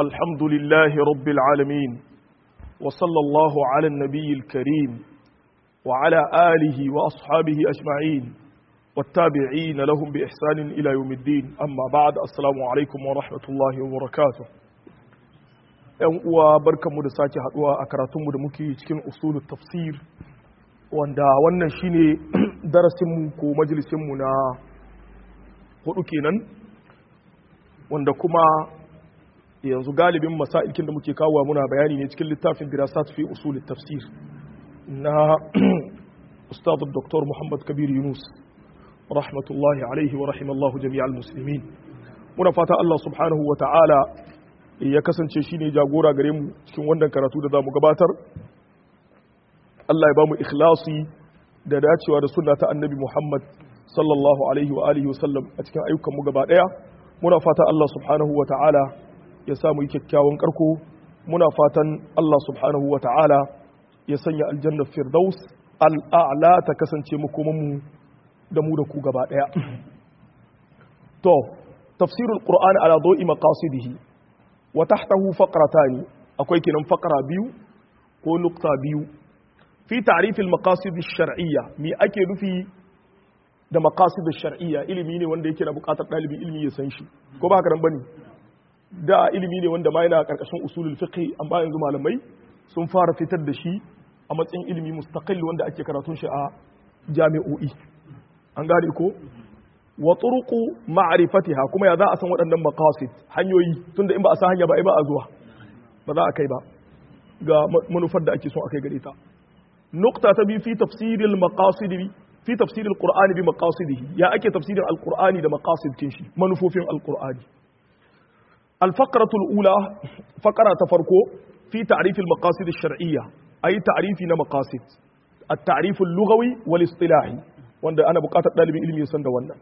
الحمد لله رب العالمين وصلى الله على النبي الكريم وعلى آله وأصحابه أجمعين والتابعين لهم بإحسان إلى يوم الدين أما بعد السلام عليكم ورحمة الله وبركاته ‘yan uwa barkanmu da sake haduwa a karatunmu da muke cikin usulul tafsir wanda wannan shine darasinmu ko majalisinmu na hudu kenan wanda kuma yanzu galibin masailkin da muke kawo muna bayani ne cikin littafin dirasat fi usulul tafsir na ustad dr muhammad kabir yunus rahmatullahi alaihi wa rahimallahu jami'al muslimin muna fata Allah subhanahu wa ta'ala ya kasance shi ne jagora gare mu cikin wannan karatu da za mu gabatar Allah ya ba mu ikhlasi da dacewa da sunna ta annabi Muhammad sallallahu alaihi wa alihi wasallam a cikin ayyukan mu gaba daya muna fatan Allah subhanahu wa ta'ala ya sa mu yi kyakkyawan karko muna fatan Allah subhanahu wa ta'ala ya sanya aljanna firdaus al'a'la ta kasance makoman mu da mu da ku gaba daya to tafsirul qur'ani ala dawi maqasidihi wa tahtahu faqratani akwai kinan faqra biyu ko nukta biyu fi ta'rif al-maqasid ash-shar'iyya me ake nufi da maqasid ash-shar'iyya ilimi ne wanda yake da buƙatar dalibi ilimi ya san shi ko ba haka nan bane da ilimi ne wanda ma yana karkashin usulul fiqh amma yanzu malamai sun fara fitar da shi a matsayin ilimi mustaqil wanda ake karatun shi a jami'o'i an gane ko wa turuqu ma'rifatiha kuma ya za a san waɗannan maqasid hanyoyi tunda in ba a san hanya ba ai ba a zuwa ba za a kai ba ga manufar da ake so a kai gare ta nukta ta bi fi tafsiril maqasid fi tafsiril qur'ani bi maqasidihi ya ake tafsirin alqur'ani da maqasid kin shi manufofin alqur'ani الفقرة الأولى فقرة تفرقو في تعريف المقاصد الشرعية أي تعريف مقاصد التعريف اللغوي والاصطلاحي وأن أنا بقاطع طالب علمي يسند wannan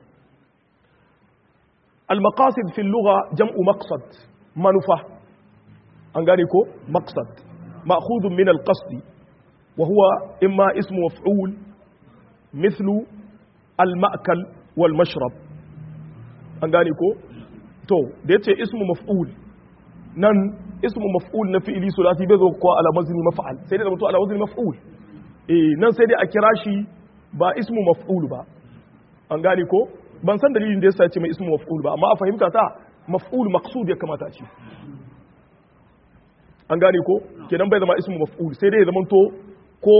المقاصد في اللغة جمع مقصد منفى أنغانيكو مقصد مأخوذ من القصد وهو إما اسم مفعول مثل المأكل والمشرب أنغانيكو تو ديتي اسم مفعول نن اسم مفعول na fi'ili sulasi bai zo ko ala wazni maf'al sai dai da mutu ala wazni maf'ul eh nan sai dai a kira shi ba ismu maf'ul ba an gane ko ban san dalilin da yasa ce mai ismu maf'ul ba amma a fahimta ta maf'ul maqsud ya kamata ce an gane ko kenan bai zama ismu maf'ul sai dai ya zama to ko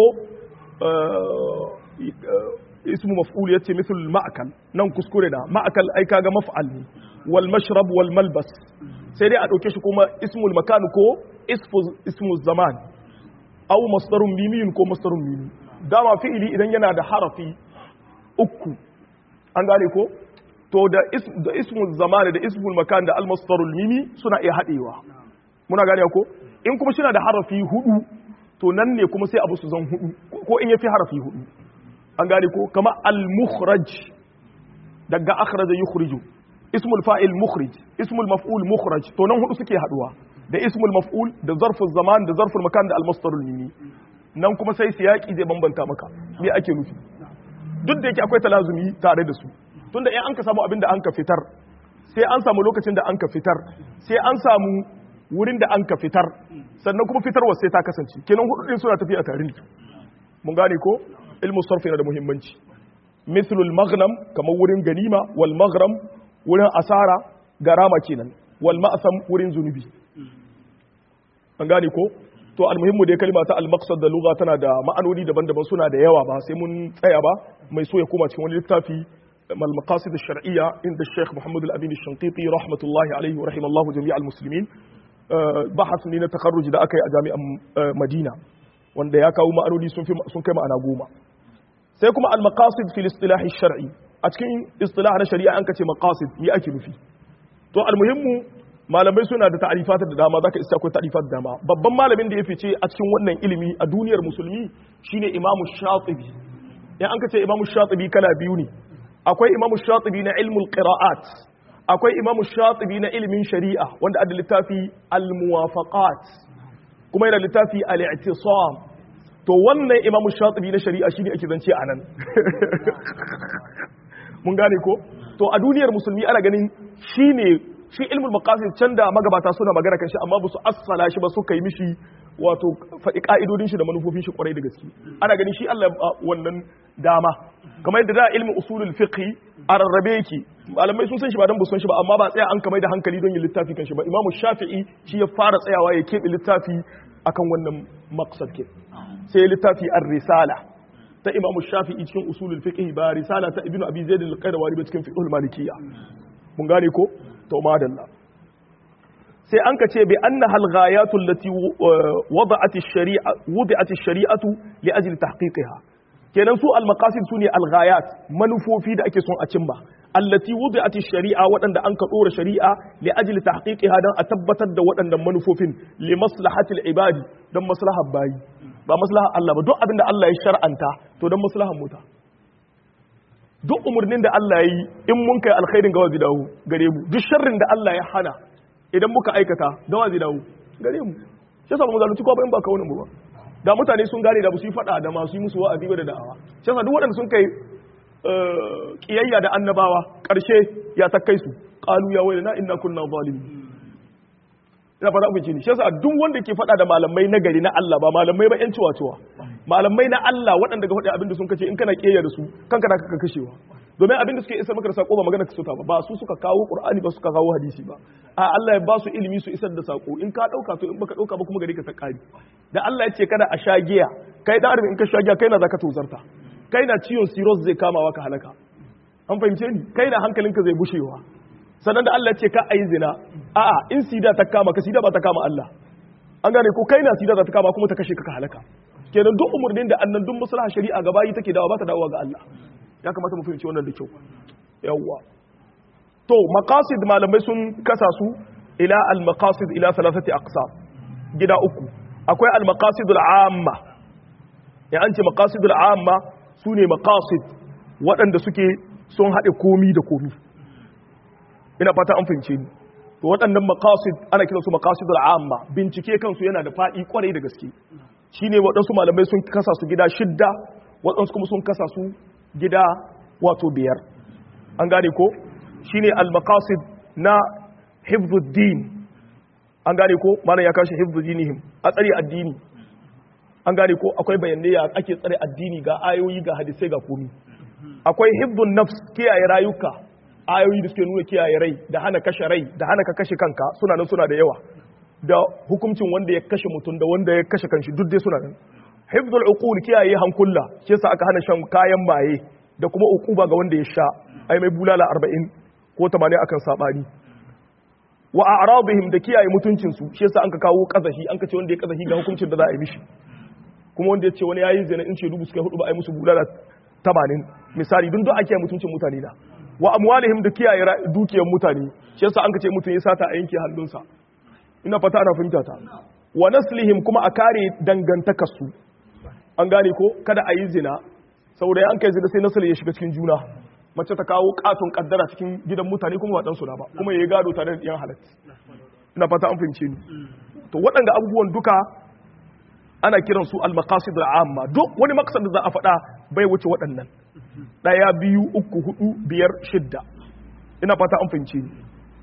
ismu maf'ul yace misal ma'kal nan kuskure da ma'kal ai kaga maf'al ne wal mashrab wal malbas sai dai a dauke shi kuma ismul makan ko ismu zaman aw masdarun mimiyun ko masdarun mimi dama fi'ili idan yana da harafi uku an gane ko to da da ismul zaman da ismul makan da almasdarul mimi suna iya hadewa muna gane ko in kuma shi da harafi hudu to nan ne kuma sai abu su zan hudu ko in yafi harafi hudu an gane ko kama al-mukhraj daga akhraja yukhriju ismul fa'il mukhrij ismul maf'ul mukhraj to nan hudu suke haduwa da ismul maf'ul da zarful zaman da zarful makan da al-masdarul mimi nan kuma sai siyaki zai bambanta maka me ake nufi duk da yake akwai talazumi tare da su tunda in an ka samu abin da an ka fitar sai an samu lokacin da an ka fitar sai an samu wurin da an ka fitar sannan kuma fitarwa sai ta kasance kenan hudu din suna tafiya tare ne mun gane ko ilmu sarfi yana da muhimmanci mithlul maghnam kamar wurin ganima wal maghram wurin asara garama kenan wal ma'sam wurin zunubi an gane ko to almuhimmu dai kalma ta al-maqsad da lugha tana da ma'anoni daban-daban suna da yawa ba sai mun tsaya ba mai so ya koma cikin wani littafi mal maqasid ash-shar'iyya inda Sheikh Muhammad al-Amin ash-Shanqiti rahmatullahi alayhi wa rahimallahu jami' al-muslimin bahas ne na takarruj da aka yi a jami'an Madina wanda ya kawo ma'anoni sun fi sun kai ma'ana goma sai kuma al-maqasid fil istilah ash-shar'i a cikin istilah na shari'a an kace maqasid me ake nufi to al-muhimmu malamai suna da ta'rifat da dama zaka isa akwai ta'rifat da dama babban malamin da ya fice a cikin wannan ilimi a duniyar musulmi shine imamu shatibi in an kace imamu shatibi kala biyu ne akwai imamu shatibi na ilmul qira'at akwai imamu shatibi na ilimin shari'a wanda adda littafi al-muwafaqat kuma yana littafi al-i'tisam to wannan imamu shatibi na shari'a shine ake zance anan mun gane ko to a duniyar musulmi ana ganin shine shi ilmul maqasid can da magabata suna magana kan shi amma ba su assala shi ba suka yi mishi wato faɗi ka'idodin shi da manufofin shi kwarai da gaske ana ganin shi Allah wannan dama kamar yadda da ilmin usulul fiqh a rarrabe yake malamai sun san shi ba dan busan shi ba amma ba tsaya an kamar da hankali don yin littafi kan shi ba imamu shafi'i shi ya fara tsayawa ya keɓe littafi akan wannan maqsad ke sai littafi ar-risala ta imamu shafi'i cikin usulul fiqh ba risala ta ibnu abi zaid al-qayrawani ba cikin fiqhul malikiyya mun gane ko to madalla sai an ka ce bi anna hal ghayatu allati wada'at ash-shari'a wudi'at ash-shari'atu li ajli tahqiqiha kenan su al-maqasid sune al-ghayat manufofi da ake son a cimma allati wudi'at ash-shari'a waɗanda an ka dora shari'a li ajli tahqiqiha dan a tabbatar da waɗannan manufofin li maslahati al-ibadi dan maslahar bayi ba maslahar Allah ba duk abin da Allah ya shar'anta to dan maslahar muta duk umurnin da Allah ya yi in mun kai alkhairin ga wazi dawo gare mu duk sharrin da Allah ya hana idan muka aikata da wazi dawo gare mu shi yasa ba mu zalunci ko ba in ba ka wani mu ba da mutane sun gane da ba su yi fada da masu yi musu wa'azi ba da da'awa shi yasa duk waɗanda sun kai kiyayya da annabawa ƙarshe ya takkai su qalu ya wailana inna kunna zalimin ina fara abin ne shi yasa duk wanda ke fada da malamai na gari na Allah ba malamai ba yan ciwa ciwa malamai na Allah waɗanda ga faɗi abin da sun kace in kana kiyayya da su kanka da kaka kashewa domin abin da suke isar maka da sako ba magana ka ta ba ba su suka kawo qur'ani ba suka kawo hadisi ba a Allah ya ba su ilimi su isar da sako in ka dauka to in baka dauka ba kuma gari ka ta kari da Allah ya ce kada a sha giya kai da in ka sha giya kai na zaka tozarta kai na ciwon cirrhosis zai kama ka halaka an fahimce ni kai na hankalinka zai bushewa sannan da Allah ya ce ka ayi zina a'a in sida ta kama ka sida ba ta kama Allah an gane ko kai na sida za ta kama kuma ta kashe ka ka halaka kenan duk umurnin da annan duk maslaha shari'a gaba yi take dawa ba ta dawowa ga Allah ya kamata mu fahimci wannan da kyau yawwa to maqasid malamai sun kasa su ila al maqasid ila thalathati aqsam gida uku akwai al maqasid al amma ya an ce maqasid al amma sune maqasid waɗanda suke sun haɗe komi da komi ina fata an fahimce ni to waɗannan maqasid ana kiransu maqasid al amma bincike kansu yana da faɗi kwarai da gaske shine waɗansu malamai sun kasa su gida shidda waɗansu kuma sun kasa su gida wato biyar an gane ko shine al-maqasid na hifdhuddin an gane ko malam ya kashi hifdhudinihim a tsare addini an gane ko akwai bayanai ya ake tsare addini ga ayoyi ga hadisai ga komi akwai hifdhun nafs kiyaye rayuka ayoyi da suke nuna kiyaye rai da hana kashe rai da hana ka kashe kanka suna nan suna da yawa da hukuncin wanda ya kashe mutum da wanda ya kashe kanshi duk dai suna nan hifdul uqul kiyaye hankula shi yasa aka hana shan kayan maye da kuma uquba ga wanda ya sha ai mai bulala 40 ko 80 akan sabani wa a'radihim da kiyaye mutuncin su shi yasa an ka kawo kazahi an ka ce wanda ya kazahi ga hukuncin da za a yi mishi kuma wanda ya ce wani yayi zina in ce dubu suka hudu ba ai musu bulala 80 misali dun duk ake mutuncin mutane da wa amwalihim da kiyaye dukiyar mutane shi yasa an ka ce mutum ya sata a yanke hannunsa ina fata ana fahimta ta wa naslihim kuma a kare dangantakarsu an gane ko kada a yi zina saboda an kai zina sai nasali ya shiga cikin juna mace ta kawo katon kaddara cikin gidan mutane kuma ba ɗansu na ba kuma ya yi gado tare da ɗiyan halatta ina fata an fahimce ni to waɗanda abubuwan duka ana kiran su al-maqasid al-amma duk wani maqsad da za a faɗa bai wuce waɗannan ɗaya biyu uku hudu biyar shidda ina fata an fahimce ni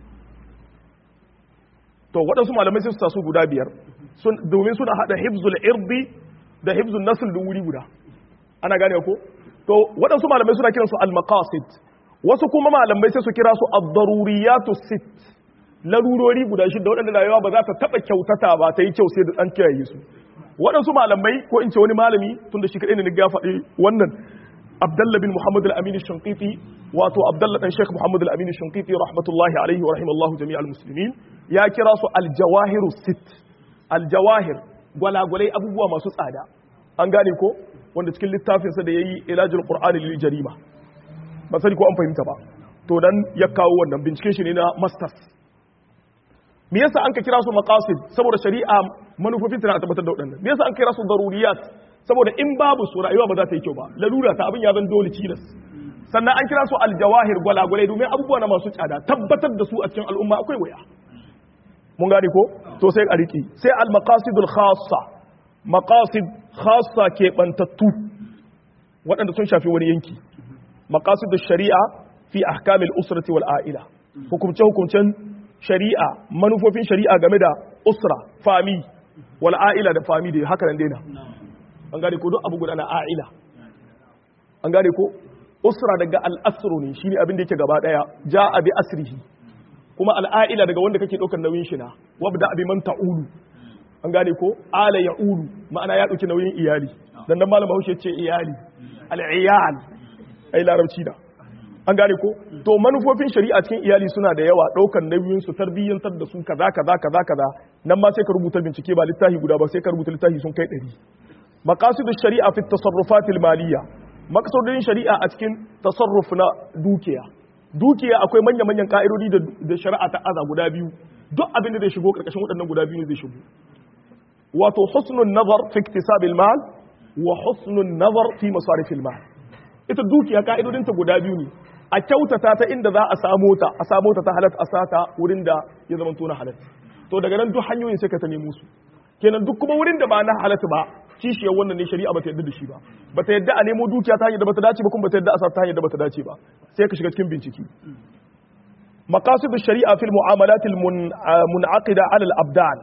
to waɗansu malamai sai su taso guda biyar domin suna haɗa hibzul irdi da hibzul nasl da wuri guda ana gane ko to waɗansu malamai suna kiransu al-maqasid wasu kuma malamai sai su kira su ad-daruriyatu sit larurori guda shida waɗanda rayuwa ba za ta taɓa kyautata ba ta yi kyau sai da an kiyaye su waɗansu malamai ko in ce wani malami tun da shi kaɗai ne na ya faɗi wannan abdallah bin muhammad al-amin shankiti wato abdallah dan sheikh muhammad al-amin shankiti rahmatullahi alaihi wa rahimallahu jami'al muslimin ya kira su al-jawahiru sit al-jawahir gwalagwalai abubuwa masu tsada an gane ko wanda cikin littafinsa da yayi ilajul qur'ani lil jarima ba sani ko an fahimta ba to dan ya kawo wannan binciken shi ne na masters me yasa an ka kira su maqasid saboda shari'a manufofin tana tabbatar da waɗannan me yasa an kira su daruriyat saboda in babu su rayuwa ba za ta yi kyau ba lalura ta abin ya zan dole cilas sannan an kira su aljawahir gwalagwalai domin abubuwa na masu tsada tabbatar da su a cikin al'umma akwai waya mun gane ko to sai a riki sai al maqasidul khassa maqasid khassa ke bantattu waɗanda sun shafi wani yanki maqasidush shari'a fi ahkamil usrati wal a'ila hukumce hukumcen shari'a manufofin shari'a game da usra fami wal a'ila da fami da haka nan daina an gane ko duk abu guda na a'ila an gane ko usra daga al-asru ne shine abin da yake gaba daya ja'a bi asrihi kuma al-a'ila daga wanda kake daukar nauyin shi na wabda bi man ta'ulu an gane ko ala ya'ulu ma'ana ya dauki nauyin iyali dan nan malama Bahaushe ce iyali al-iyal ai larabci da an gane ko to manufofin shari'a cikin iyali suna da yawa daukar nauyin su tarbiyyantar da su kaza kaza kaza kaza nan ma sai ka rubuta bincike ba littafi guda ba sai ka rubuta littafi sun kai 100 maqasidu shari'a fi tasarrufat al-maliyya maqsadin shari'a a cikin tasarruf na dukiya dukiya akwai manya manyan ka'idodi da shari'a ta aza guda biyu duk abin da zai shigo karkashin waɗannan guda biyu ne zai shigo wato husnun nazar fi iktisab al-mal wa husnun nazar fi masarif al-mal ita dukiya ka'idodinta guda biyu ne a kyautata ta inda za a samo ta a samo ta ta halat a sata wurin da ya zama tona halat to daga nan duk hanyoyin sai ka ta nemo su kenan duk kuma wurin da ba na halat ba kishiyar wannan ne shari'a bata yadda da shi ba bata yadda a nemo dukiya ta hanyar da bata dace ba kuma bata yadda a sa ta hanyar da bata dace ba sai ka shiga cikin bincike maqasid shari'a fil mu'amalat al munaqida ala al abdan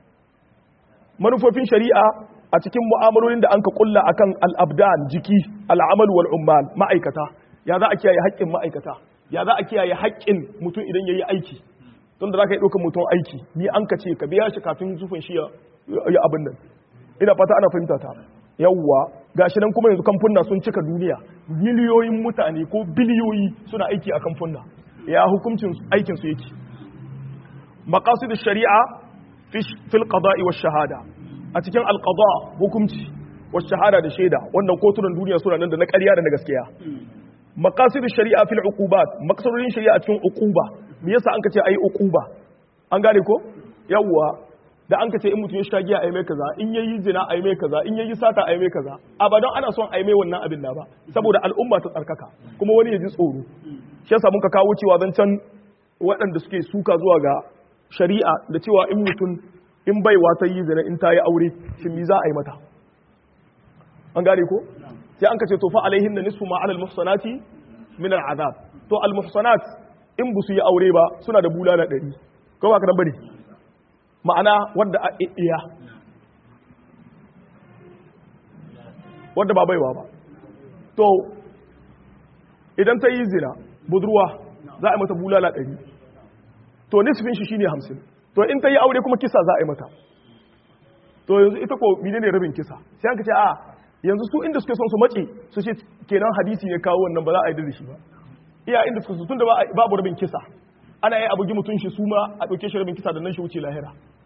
manufofin shari'a a cikin mu'amalolin da anka kulla akan al abdan jiki al amal wal ummal ma'aikata ya za a kiyaye haƙƙin ma'aikata ya za a kiyaye haƙƙin mutum idan yayi aiki tun da za ka yi ɗaukar mutum aiki ni an ka ce ka biya shi kafin zufin shi ya abin nan ina fata ana fahimta ta yawwa gashi nan kuma yanzu kamfunna sun cika duniya miliyoyin mutane ko biliyoyi suna aiki a kamfunna ya hukuncin aikin su yake maqasid shari'a fil qada'i wash shahada a cikin al qada hukunci wash shahada da shaida wannan kotunan duniya suna nan da na ƙarya da na gaskiya maqasid shari'a fil uqubat maqsadodin shari'a cikin uquba me yasa an ka ce ayi uquba an gane ko yawwa da an ka ce in mutum ya sha giya a yi mai kaza in yayi zina a yi mai kaza in yayi sata a yi mai kaza a ba don ana son a yi mai wannan abin da ba saboda al'umma ta tsarkaka kuma wani ya ji tsoro shi yasa muka kawo cewa zancen waɗanda suke suka zuwa ga shari'a da cewa in mutum in baiwa ta yi zina in ta yi aure shi mi za a yi mata an gane ko sai an ka ce to fa alaihin da nisfu ma alal muhsanati min al'azab to al muhsanat in bu su yi aure ba suna da bulala ɗari ko ba ka nan bane ma'ana wadda a iya wadda ba baiwa ba to idan ta yi zina budurwa za a yi mata bulala ɗari to nisfin shi shine hamsin to in ta yi aure kuma kisa za a yi mata to yanzu ita ko mine ne rabin kisa sai an ka ce a yanzu su inda suke son su mace su ce kenan hadisi ne kawo wannan ba za a yi da shi ba iya inda suka su tun da babu rabin kisa ana yi abugi mutum shi su ma a ɗauke shi rabin kisa da nan shi wuce lahira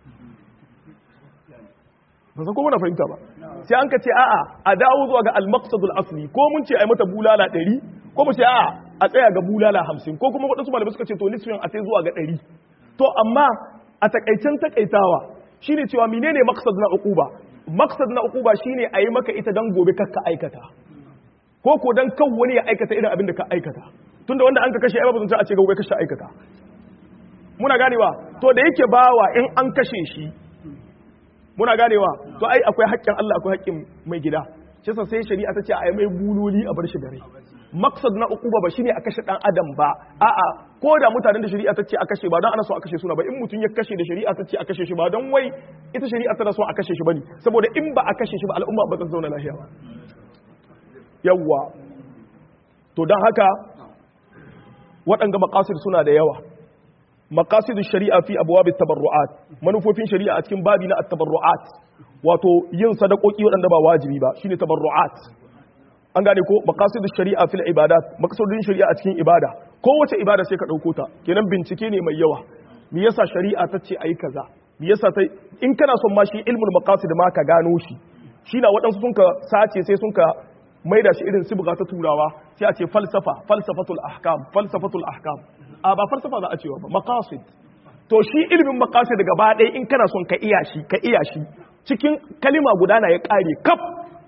ba san ko muna fahimta ba sai an ka ce a'a a dawo zuwa ga al-maqsadul asli ko mun ce ai mata bulala 100 ko mu ce a'a a tsaya ga bulala 50 ko kuma wadansu malamai suka ce to nisfin a sai zuwa ga 100 to amma a takaicen takaitawa shine cewa menene maqsad na uquba maqsad na uquba shine a yi maka ita dan gobe kakka aikata ko ko dan kan wani ya aikata irin abin da ka aikata tunda wanda an ka kashe ai babu zance a ce gobe kashe aikata muna ganewa to da yake bawa in an kashe shi muna ganewa to ai akwai haƙƙin Allah akwai haƙƙin mai gida shi yasa sai shari'a ta ce ai mai buloli a bar shi da rai maksad na uquba ba shine a kashe dan adam ba a'a ko da mutanen da shari'a ta ce a kashe ba don ana so a kashe suna ba in mutum ya kashe da shari'a ta ce a kashe shi ba don wai ita shari'a tana so a kashe shi bane saboda in ba a kashe shi ba al'umma ba ta zauna lafiya ba yawwa to don haka waɗanga maqasid suna da yawa maqasid shari'a fi abwab at-tabarru'at manufofin shari'a a cikin babi na at-tabarru'at wato yin sadakoki waɗanda ba wajibi ba shine tabarru'at an gane ko maqasid shari'a fil ibadat maqsadin shari'a a cikin ibada kowace ibada sai ka dauko ta kenan bincike ne mai yawa me yasa shari'a ta ce ayi kaza me yasa ta in kana son ma shi ilmul maqasid ma ka gano shi shi na waɗansu sun ka sace sai sun ka maida shi irin sibga ta turawa sai a ce falsafa falsafatul ahkam falsafatul ahkam a ba falsafa za a cewa ba maqasid to shi ilimin maqasid gaba ɗaya in kana son ka iya shi ka iya shi cikin kalima guda na ya ƙare kaf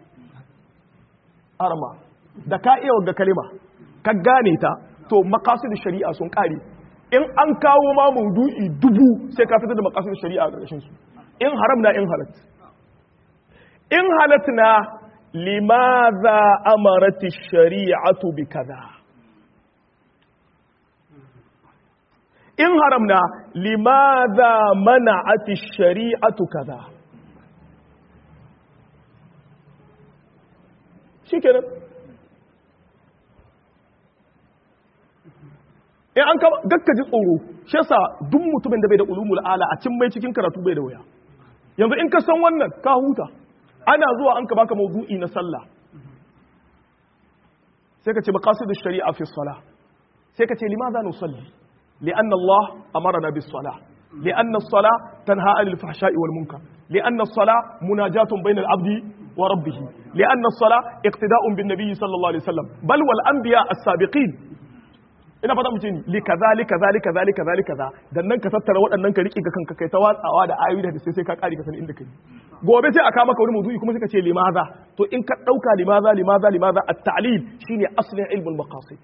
arma da ka iya wagga kalima ka gane ta to maqasid shari'a sun ƙare in an kawo ma maudu'i dubu sai ka fitar da maqasid shari'a a ƙarshen su in haram na in halat in halat na limadha amarati shari'atu bi kaza in haram na limadha mana'ati shari'atu kaza shikenan in an ka gakka ji tsoro shi yasa duk mutumin da bai da ulumul ala a cin mai cikin karatu bai da waya yanzu in ka san wannan ka huta ana zuwa an ka baka mawdu'i na sallah sai ka ce maqasidu shari'a fi salah sai ka ce limadha nusalli li'anna Allah amarna bis salah li'anna as-salah tanha 'anil fahsha'i wal munkar li'anna as-salah munajatun bayna al-'abdi wa rabbih li'anna as-salah iqtida'un bin nabiy sallallahu alaihi wasallam bal wal anbiya as-sabiqin ina fata mu ce ni li kaza li kaza li kaza li kaza li kaza dan nan ka tattara waɗannan ka riƙe ga kanka kai ta watsawa da ayoyi da sai sai ka ƙari ka san inda kai gobe sai aka maka wani mawdu'i kuma sai ka ce limaza to in ka dauka limaza limaza limaza at-ta'lil shine aslin ilmul maqasid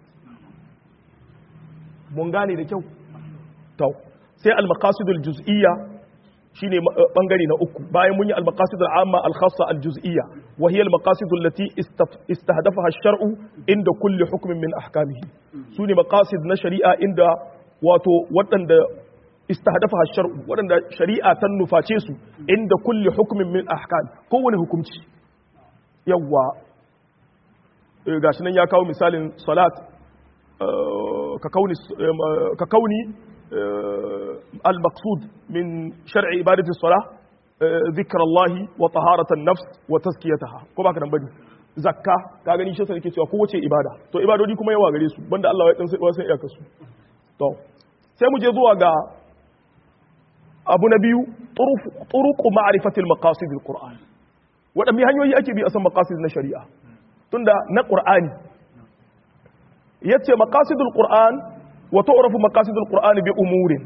mun gane da kyau to sai al-maqasid al-juz'iyya shine bangare na uku bayan mun yi al-maqasid al-amma al-khassa al-juz'iyya wa hiya al-maqasid allati istahdafaha ash-shar'u inda kulli hukmin min ahkamihi sune maqasid na shari'a inda wato waɗanda istahdafaha ash-shar'u waɗanda shari'a ta nuface su inda kulli hukmin min ahkam kowane hukunci yawa gashi nan ya kawo misalin salat ka kauni ka kauni المقصود من شرع عبادة الصلاة ذكر الله وطهارة النفس وتزكيتها كما كان بني zakka ka gani shi sai nake cewa kowace ibada to ibadodi kuma yawa gare su banda Allah ya dan sai wasan iyaka su to sai mu je zuwa ga abu na biyu turuqu ma'rifati al-maqasid al-Qur'an wadanne hanyoyi ake bi a san maqasid na shari'a tunda na Qur'ani yace maqasidul Qur'an wa tu'rafu maqasidul qur'ani bi umurin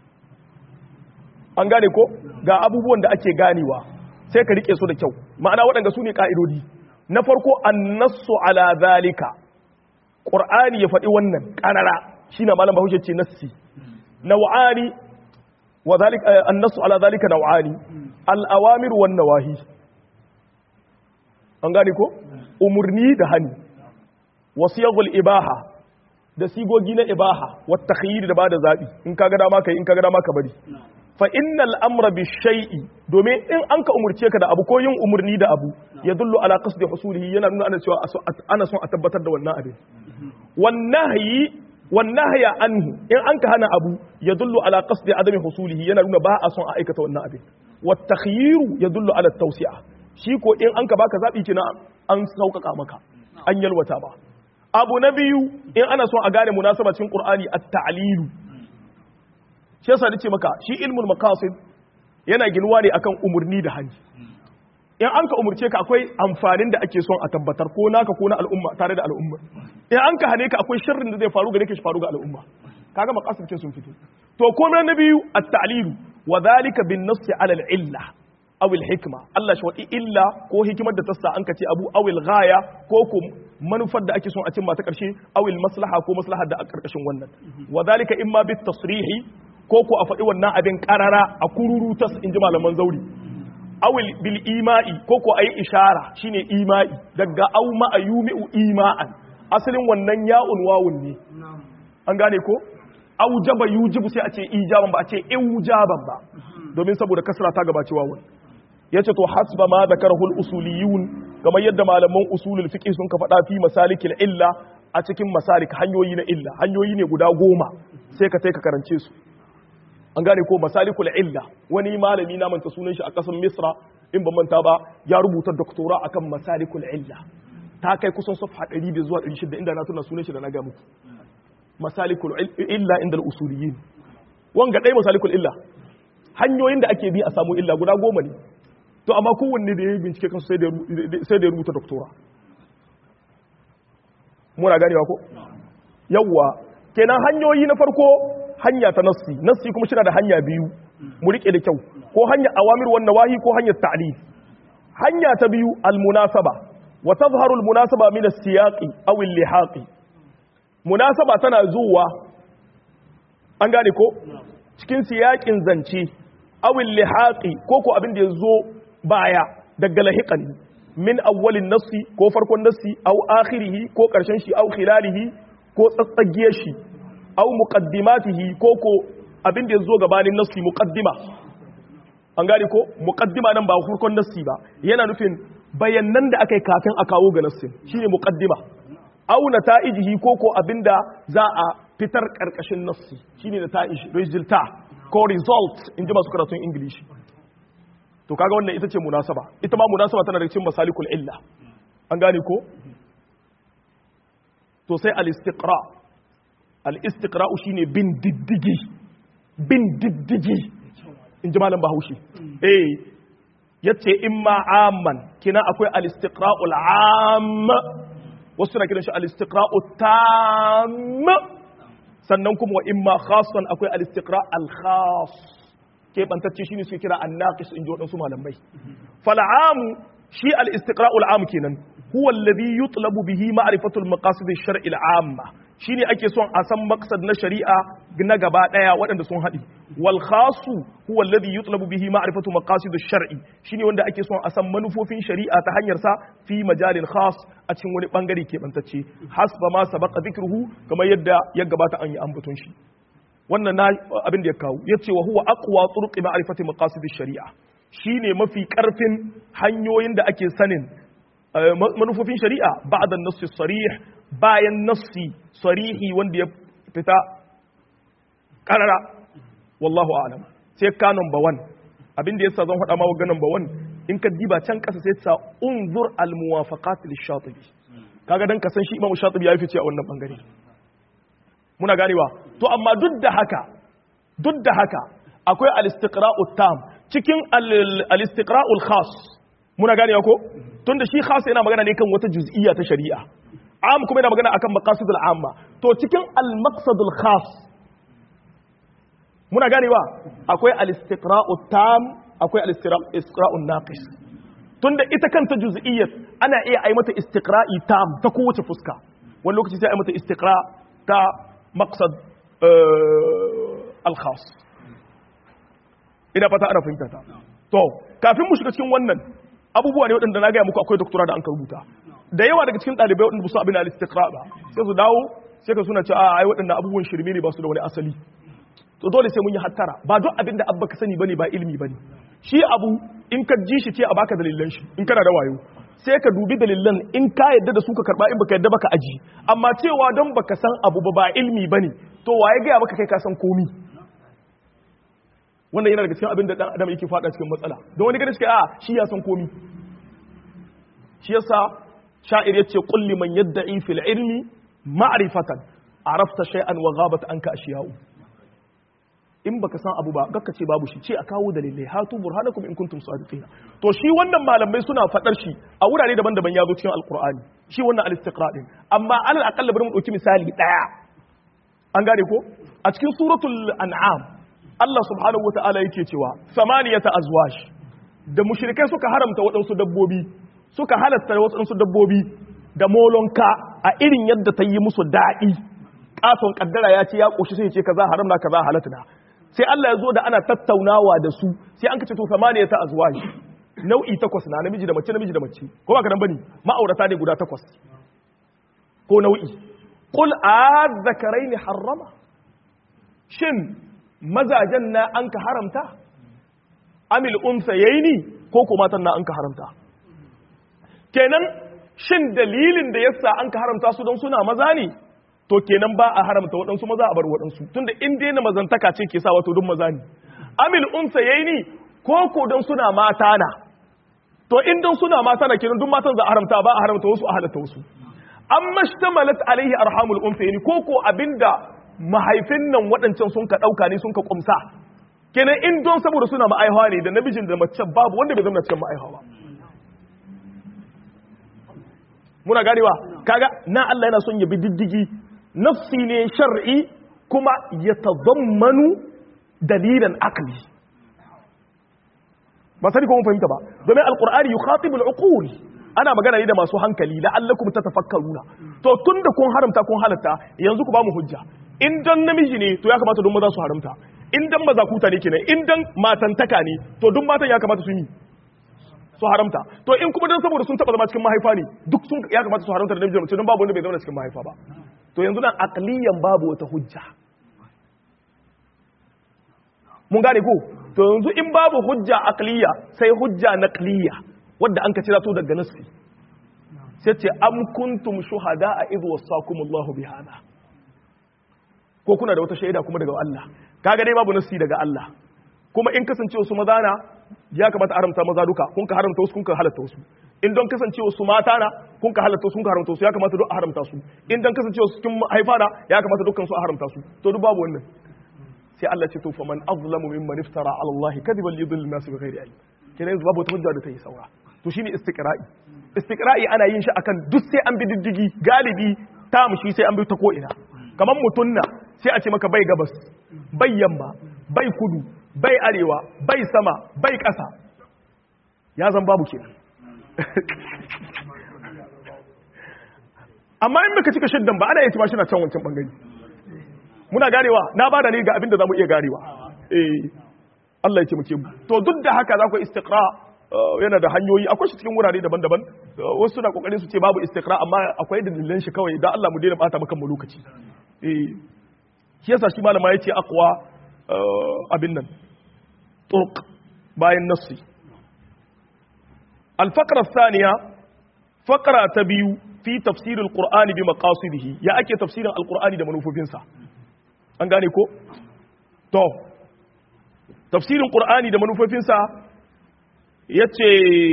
an gane ko ga abubuwan da ake ganewa sai ka rike su da kyau ma'ana waɗanda su ne ka'idodi na farko annasu ala zalika qur'ani ya faɗi wannan ƙarara shine malam bahaushe ce nassi naw'ani wa zalika annasu ala zalika naw'ani al-awamir wan nawahi an gane ko umurni da hani wasiyagul ibaha da sigogi na ibaha wata khayiri da bada zabi in kaga dama kai in kaga dama ka bari fa innal amra bi shay'i domin in an ka umurce ka da abu ko yin umurni da abu ya dullu ala qasdi husulihi yana nuna ana cewa ana son a tabbatar da wannan abin wan nahyi wan nahya anhu in an ka hana abu ya dullu ala qasdi adami husulihi yana nuna ba a son a aikata wannan abin wat takhyiru ya dullu ala tawsi'a shi ko in an ka baka zabi kina an sauƙaƙa maka an yalwata ba abu na biyu in ana son a gane munasaba cikin qur'ani at-ta'lilu shi yasa nace maka shi ilmul maqasid yana ginuwa ne akan umurni da hani in an ka umurce ka akwai amfanin da ake son a tabbatar ko naka ko na al'umma tare da al'umma in an ka hane ka akwai sharrin da zai faru gare ka shi faru ga al'umma kaga maqasid ce sun fito to komai na biyu at-ta'lilu wa dhalika bin nass ala al-illa aw al-hikma Allah shi wadi illa ko hikimar da tassa an ka ce abu aw al-ghaya ko ko manufar da ake son a cimma ta karshe aw al-maslaha ko maslahar da a karkashin wannan wa dhalika imma bit tasrihi ko ko a faɗi wannan abin karara a kururu tas in ji malaman zauri awil bil ima'i ko ko ayi ishara shine ima'i daga aw ma ayumi'u ima'an asalin wannan ya'un wawun ne an gane ko aujaba yujibu sai a ce ijaban ba a ce ijaban ba domin saboda kasra ta gabaci wawun yace to hasba ma zakarahu al usuliyun kamar yadda malaman usulul fiqh sun ka faɗa fi masalikil illa a cikin masalik hanyoyi na illa hanyoyi ne guda goma sai ka sai ka karance su an gane ko masalikul illa wani malami na manta sunan shi a ƙasar misra in ban manta ba ya rubuta doktora akan masalikul illa ta kai kusan safha 100 zuwa 600 inda na tuna sunan shi da na ga muku masalikul illa inda al-usuliyin wanga dai masalikul illa hanyoyin da ake bi a samu illa guda goma ne to amma kowanne da ya yi bincike kansu sai da ya rubuta doktora muna ganewa ko yawwa kenan hanyoyi na farko hanya ta nassi nassi kuma shina da hanya biyu mu rike da kyau ko hanya awamir wan nawahi ko hanyar ta'lil hanya ta biyu al munasaba wa tazharu al munasaba min as siyaqi aw al lihaqi munasaba tana zuwa an gane ko cikin siyaƙin zance aw al lihaqi ko ko abin da yazo baya daga lahiqan min awwalin nassi ko farkon nassi aw akhirihi ko karshen shi aw khilalihi ko tsatsagiyar shi aw muqaddimatihi ko ko abin da ya zo gabanin nassi muqaddima an gane ko muqaddima nan ba farkon nassi ba yana nufin bayanan da aka yi kafin a kawo ga nassin shine muqaddima aw nata'ijihi ko ko abinda za a fitar karkashin nassi shine nata'ij resulta ko result in ji masu karatun ingilishi to kaga wannan ita ce munasaba ita ma munasaba tana da cikin masalikul illa an gane ko to sai al-istiqra al-istiqra shine bin diddigi bin diddigi in ji malam bahaushe eh yace imma amman kina akwai al-istiqra'ul amma wasu na kiran shi al-istiqra'u tam sannan kuma wa imma khassan akwai al-istiqra' al-khass ke bantacce shine suke kira an-naqis in ji wadansu malamai fal'amu shi al-istiqra'ul am kenan huwa alladhi yutlabu bihi ma'rifatu al-maqasid ash-shar'i al-amma shine ake son a san maqsad na shari'a na gaba daya waɗanda sun haɗi wal khasu huwa alladhi yutlabu bihi ma'rifatu maqasid ash-shar'i shine wanda ake son a san manufofin shari'a ta hanyar sa fi majalin khas a cikin wani bangare ke bantacce hasba ma sabaqa dhikruhu kamar yadda ya gabata an yi ambaton shi wannan na abin da ya kawo yace wa huwa aqwa turuqi ma'rifati maqasid ash-shari'a shine mafi karfin hanyoyin da ake sanin manufofin shari'a ba'da an-nass sarih bayan nassi sarihi wanda ya fita karara wallahu a'lam sai ka number 1 abin da yasa zan faɗa ma wa number 1 in ka diba can kasa sai ta unzur al-muwafaqat lish-shatibi kaga dan ka san shi imamu shatibi ya fice a wannan bangare muna ganewa to amma duk da haka duk da haka akwai al-istiqra'u tam cikin al-istiqra'ul khas muna ganewa ko tunda shi khas yana magana ne kan wata juz'iyya ta shari'a am kuma yana magana akan maqasidul amma to cikin al-maqsadul khas muna ganewa akwai al-istiqra'u tam akwai al-istiqra'u naqis tunda ita kanta juz'iyyat ana iya ai mata istiqra'i tam ta kowace fuska wani lokaci sai ai mata istiqra ta maqsad al-khas ina fata ana fahimta ta to kafin mu shiga cikin wannan abubuwa ne waɗanda na gaya muku akwai doktora da an ka rubuta da yawa daga cikin ɗalibai waɗanda ba su abin al-istiqra ba sai su dawo sai ka suna cewa ai waɗannan abubuwan shirme ne ba su da wani asali to dole sai mun yi hattara ba duk abin da abba ka sani bane ba ilimi bane shi abu in ka ji shi ce a baka dalilan shi in kana da wayo sai ka dubi dalilan in ka yadda da su ka karba in baka yadda baka aji amma cewa don baka san abu ba ba ilimi bane to waye ga maka kai ka san komi wannan yana daga cikin abin da dan adam yake fada cikin matsala don wani gani shi a shi ya san komi shi yasa sha'ir yace qul liman yad'i fil ilmi ma'rifatan arafta shay'an wa ghabat anka ashiya'u in baka san abu ba gakka ce babu shi ce a kawo dalilai hatu burhanakum in kuntum sadiqina to shi wannan malamai suna fadar shi a wurare daban-daban ya zo cikin alqur'ani shi wannan al-istiqra din amma alal aqalla bari mu dauki misali daya an gane ko a cikin suratul an'am Allah subhanahu wata'ala yake cewa samaniyata azwaj da mushrikai suka haramta waɗansu dabbobi suka halatta waɗansu dabbobi da molonka a irin yadda ta yi musu daɗi katon kaddara ya ce ya ƙoshi sai ce kaza haram na kaza halatta na sai Allah ya zo da ana tattaunawa da su sai an kace to samaniya ta azwaj nau'i takwas na namiji da mace namiji da mace ko ba ka dan bane ma'aurata ne guda takwas ko nau'i qul azzakaraini harrama shin mazajen na an ka haramta amil unsayaini ko ko matan na an ka haramta kenan shin dalilin da yasa an ka haramta su don suna maza ne to kenan ba a haramta waɗansu maza a bar waɗansu tunda in dai na mazantaka ce ke sa wato duk maza ne amil unsa yayi ni ko ko don suna mata na to in don suna mata na kenan duk matan za a haramta ba a haramta wasu a halatta wasu amma shtamalat alaihi arhamul unsa yayi ko ko abinda mahaifin nan waɗancan sun ka ɗauka ne sun ka kumsa kenan in don saboda suna ma'aihawa ne da namijin da mace babu wanda bai zama cikin ma'aihawa muna ganewa kaga na Allah yana son ya bi diddigi nafsi ne shar'i kuma ya tazammanu dalilan akli ba sani ko mun fahimta ba domin alqur'ani yukhatibu al-uqul ana magana ne da masu hankali la'allakum tatafakkaruna to tunda kun haramta kun halatta yanzu ku ba mu hujja in dan namiji ne to ya kamata duk maza su haramta in dan maza kuta ne kenan in dan matantaka ne to duk matan ya kamata su yi su haramta to in kuma dan saboda sun taba zama cikin mahaifa ne duk sun ya kamata su haramta da namiji da mace don babu wanda bai zama cikin mahaifa ba to yanzu nan aqliyan babu wata hujja mun gane ko to yanzu in babu hujja aqliya sai hujja naqliya wadda an ka cira to daga nassi sai ce am kuntum shuhada a idh wasakumullahu bihada ko kuna da wata shaida kuma daga Allah kaga dai babu nassi daga Allah kuma in kasance wasu maza na ya kamata haramta maza duka kun ka haramta wasu kun ka halatta wasu in don kasance wasu mata na kun ka halatta wasu kun ka haramta wasu ya kamata duk a haramta su in don kasance wasu cikin haifa na ya kamata dukkan su a haramta su to duk babu wannan sai Allah ce to faman azlamu mimman iftara ala Allah kadiban yudil nas bi ghairi ilm kenan yanzu babu wata hujja da ta yi saura to shine istiqra'i istiqra'i ana yin shi akan duk sai an bi diddigi galibi ta mushi sai an bi ta ko ina kamar mutunna sai a ce maka bai gabas bai yamma bai kudu bai arewa bai sama bai ƙasa ya zan babu kenan amma in muka cika shiddan ba ana yi shi na can wancan bangare muna ganewa na ba da ne ga abin da za mu iya ganewa eh Allah ya ce muke to duk da haka za ku istiqra yana da hanyoyi akwai shi cikin wurare daban-daban wasu suna kokarin su ce babu istiqra amma akwai dalilan shi kawai dan Allah mu daina bata maka mu lokaci eh shi yasa shi malama yace aqwa abin nan turq bayan nassi al-faqra thaniya faqra ta biyu fi tafsir al-qur'ani bi maqasidihi ya ake tafsirin al-qur'ani da manufofinsa an gane ko to tafsirin qur'ani da manufofinsa yace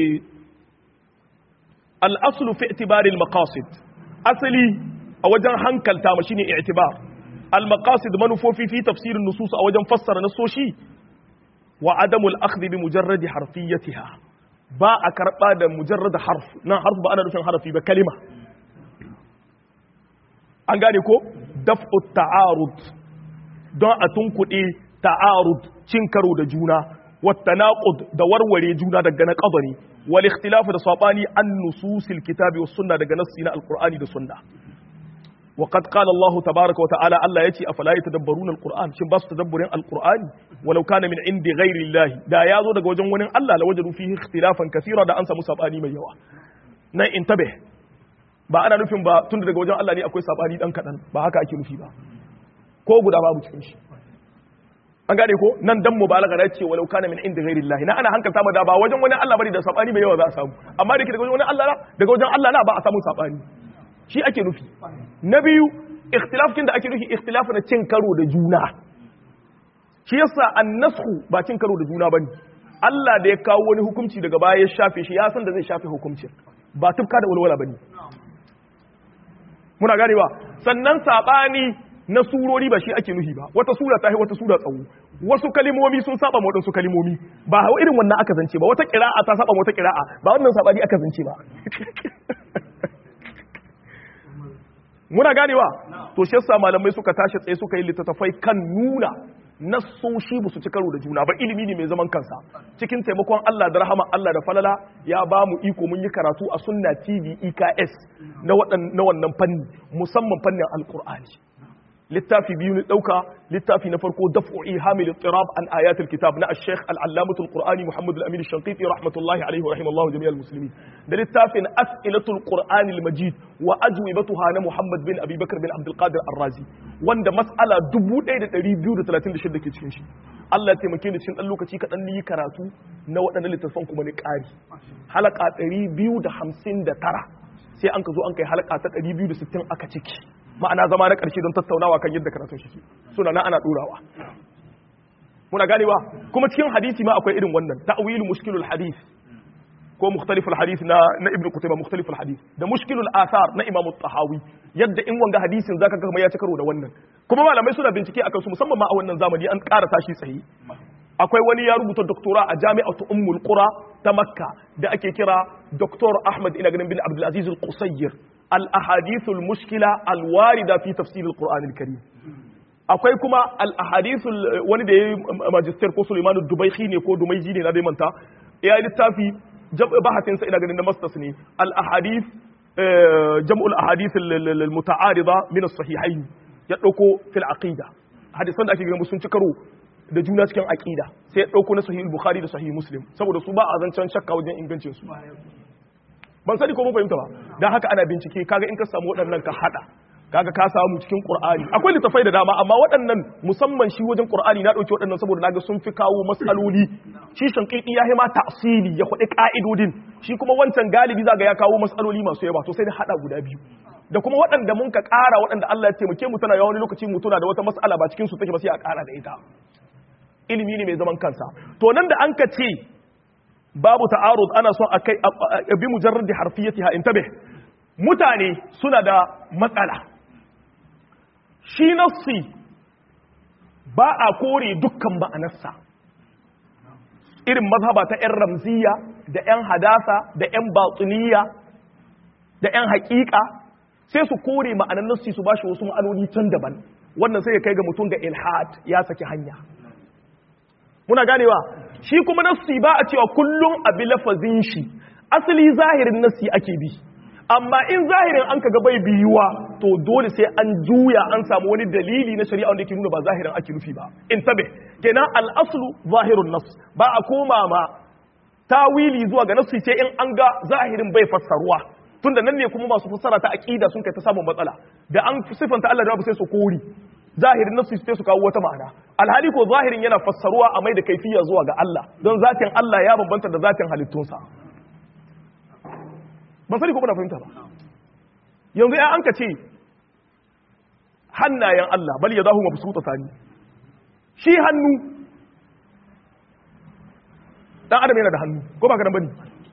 al-aslu fi i'tibari al-maqasid asali a wajen hankalta ma shine i'tibar al-maqasid manufofi fi tafsirin nusus a wajen fassara nasoshi wa adamul akhdh bi mujarrad harfiyatiha ba a karba da mujarrad harf nan harf ba ana nufin harfi ba kalima an gane ko daf'u ta'arud don a tunkuɗe ta'arud cin karo da juna والتناقض da warware juna daga na qadari wal ikhtilaf da sabani an nususil kitabi was sunna daga nassi na alqur'ani da sunna wa qad qala Allah tabaaraka wa ta'ala Allah yace afala yatadabbaruna alqur'an shin ba su tadabburin alqur'ani walau kana min indi ghairi Allah da yazo daga wajen wani Allah la wajadu fihi ikhtilafan kaseera da an samu sabani mai yawa nan intabe ba ana nufin ba tunda daga wajen Allah ne akwai sabani dan kadan ba haka ake nufi ba ko guda babu cikin shi an gane ko nan dan mubalaga da ce walau kana min inda ghairi Allah na ana hankalta ma da ba wajen wani Allah bane da sabani mai yawa za a samu amma da ke daga wajen wani Allah daga wajen Allah na ba a samu sabani shi ake nufi na biyu ikhtilaf kin da ake nufi ikhtilaf na cin karo da juna shi yasa annasku ba cin karo da juna bane Allah da ya kawo wani hukunci daga baya ya shafe shi ya san da zai shafe hukuncin ba tufka da walwala bane muna ganewa sannan sabani na surori ba shi ake nufi ba wata sura ta yi wata sura tsawo wasu kalimomi sun saba ma wadansu kalimomi ba hau irin wannan aka zance ba wata kira'a ta saba ma wata kira'a ba wannan sabani aka zance ba muna ganewa to shi yasa malamai suka tashi tsaye suka yi littattafai kan nuna nassoshi ba su ci karo da juna ba ilimi ne mai zaman kansa cikin taimakon Allah da rahama Allah da falala ya ba mu iko mun yi karatu a sunna TV EKS na wannan fanni musamman fannin alkur'ani littafi biyu ne dauka littafi na farko daf'u ihamil ittirab an ayatul kitab na al-sheikh al-allamah al-qur'ani muhammad al-amin al-shanqiti rahmatullahi alayhi wa rahimallahu jami'al muslimin da littafin as'ilatul qur'ani al-majid wa ajwibatuha na muhammad bin abi bakr bin abdul qadir ar-razi wanda mas'ala 1236 ke cikin shi Allah ya taimake ni cikin dan lokaci kadan ni karatu na waɗannan littafan kuma ni ƙari halaka 259 sai an ka zo an kai halaka ta 260 aka ciki ma'ana zama na ƙarshe don tattaunawa kan yadda karatun shi suna na ana ɗorawa muna ganewa kuma cikin hadisi ma akwai irin wannan ta'wilu mushkilul hadith ko mukhtaliful hadith na na ibnu kutayba mukhtaliful hadith da mushkilul athar na imamu tahawi yadda in wanga hadisin zaka ga ya ci karo da wannan kuma malamai suna bincike akan su musamman ma a wannan zamani an ƙara tashi tsaye akwai wani ya rubuta doktora a jami'atu ummul qura ta makka da ake kira doktor ahmad ina ganin bin abdul aziz al-qusayyir al-ahadith al-mushkila al-warida fi tafsir al-quran al-karim akwai kuma al-ahadith wani da yayi magister ko sulaiman dubaykhi ne ko dumaiji ne na dai manta ya littafi bahatin sa ina ganin na masters ne al-ahadith jam'ul ahadith al-muta'arida min as-sahihayn ya dauko fil aqida hadisan da ake ganin sun ci karo da juna cikin aqida sai ya dauko na sahih bukhari da sahih muslim saboda su ba a zancen shakka wajen ingancin su ban sani ko mun fahimta ba dan haka ana bincike kaga in ka samu waɗannan ka hada kaga ka samu cikin qur'ani akwai littafai da dama amma waɗannan musamman shi wajen qur'ani na dauki waɗannan saboda naga sun fi kawo matsaloli shi shankidi ya hima ta'sili ya faɗi ka'idodin shi kuma wancan galibi zaga ya kawo matsaloli masu yawa to sai da hada guda biyu da kuma waɗanda mun ka ƙara waɗanda Allah ya taimake mu tana yawan wani lokaci mu tuna da wata mas'ala ba cikin su take ba sai a ƙara da ita ilimi ne mai zaman kansa to nan da an ka ce babu ta'arud ana son a kai bi mujarrad harfiyatiha intabih mutane suna da matsala shi nassi ba a kore dukkan ma'anarsa irin mazhaba ta 'yan ramziya da 'yan hadasa da 'yan batsuniya da 'yan haƙiƙa sai su kore ma'anar nassi su bashi wasu ma'anoni can daban wannan sai ya kai ga mutum ga ilhad ya saki hanya muna ganewa shi kuma nassi ba a cewa kullum abi lafazin shi asali zahirin nassi ake bi amma in zahirin an kaga bai biyuwa to dole sai an juya an samu wani dalili na shari'a wanda yake nuna ba zahirin ake nufi ba in tabe kenan al-aslu zahirun nas ba a koma ma tawili zuwa ga nassi sai in an ga zahirin bai fassaruwa tunda nan ne kuma masu fassara ta aqida sun kai ta samun matsala da an sifanta Allah da babu sai su kori zahirin nassi sai su kawo wata ma'ana alhali ko zahirin yana fassaruwa a mai da kaifiya zuwa ga Allah don zatin Allah ya bambanta da zatin halittunsa ban sani ko kuna fahimta ba yanzu ya an ka ce hannayen Allah bal ya zahu mabsuta sani shi hannu dan adam yana da hannu ko ba ka dan bane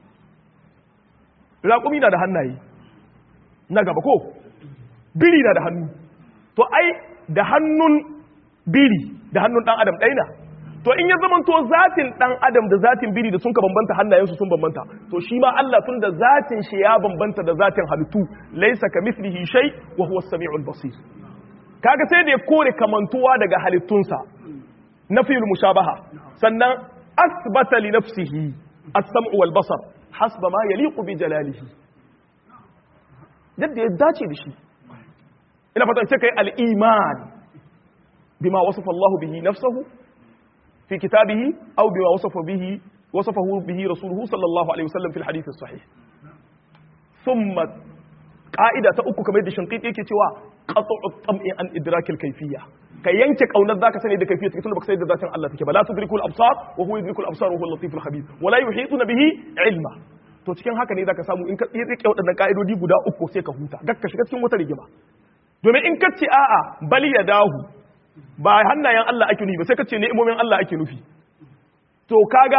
raƙumi na da hannaye na gaba ko biri na da hannu to ai da hannun biri da hannun dan adam ɗaya na to in ya zama to zatin dan adam da zatin biri da sun ka bambanta hannayensu sun bambanta to shi ma Allah tun da zatin shi ya bambanta da zatin halittu laisa ka mislihi shay wa huwa as-sami'ul basir kaga sai da ya kore kamantuwa daga halittunsa nafiyul mushabaha sannan asbata li nafsihi as-sam'u wal basar hasba ma yaliqu bi jalalihi yadda ya dace da shi ina fatan sai kai al-iman bima wasafa Allah bihi nafsuhu في كتابه أو بما وصف به وصفه به رسوله صلى الله عليه وسلم في الحديث الصحيح ثم قاعدة أكو كما يدي شنقيط يكي توا قطع الطمع عن إدراك الكيفية كي ينكك أو نذاك سنة إذا كيفية تقول لك سيد ذات الله تكبا لا تدرك الأبصار وهو يدرك الأبصار وهو اللطيف الخبير ولا يحيطون به علما to cikin haka ne zaka samu in ka rike waɗannan ka'idodi guda uku sai ka huta gakka shiga cikin wata rigima domin in ka ce a'a bali ya dahu ba hannayen Allah ake nufi ba sai ka ce ni'imomin Allah ake nufi to kaga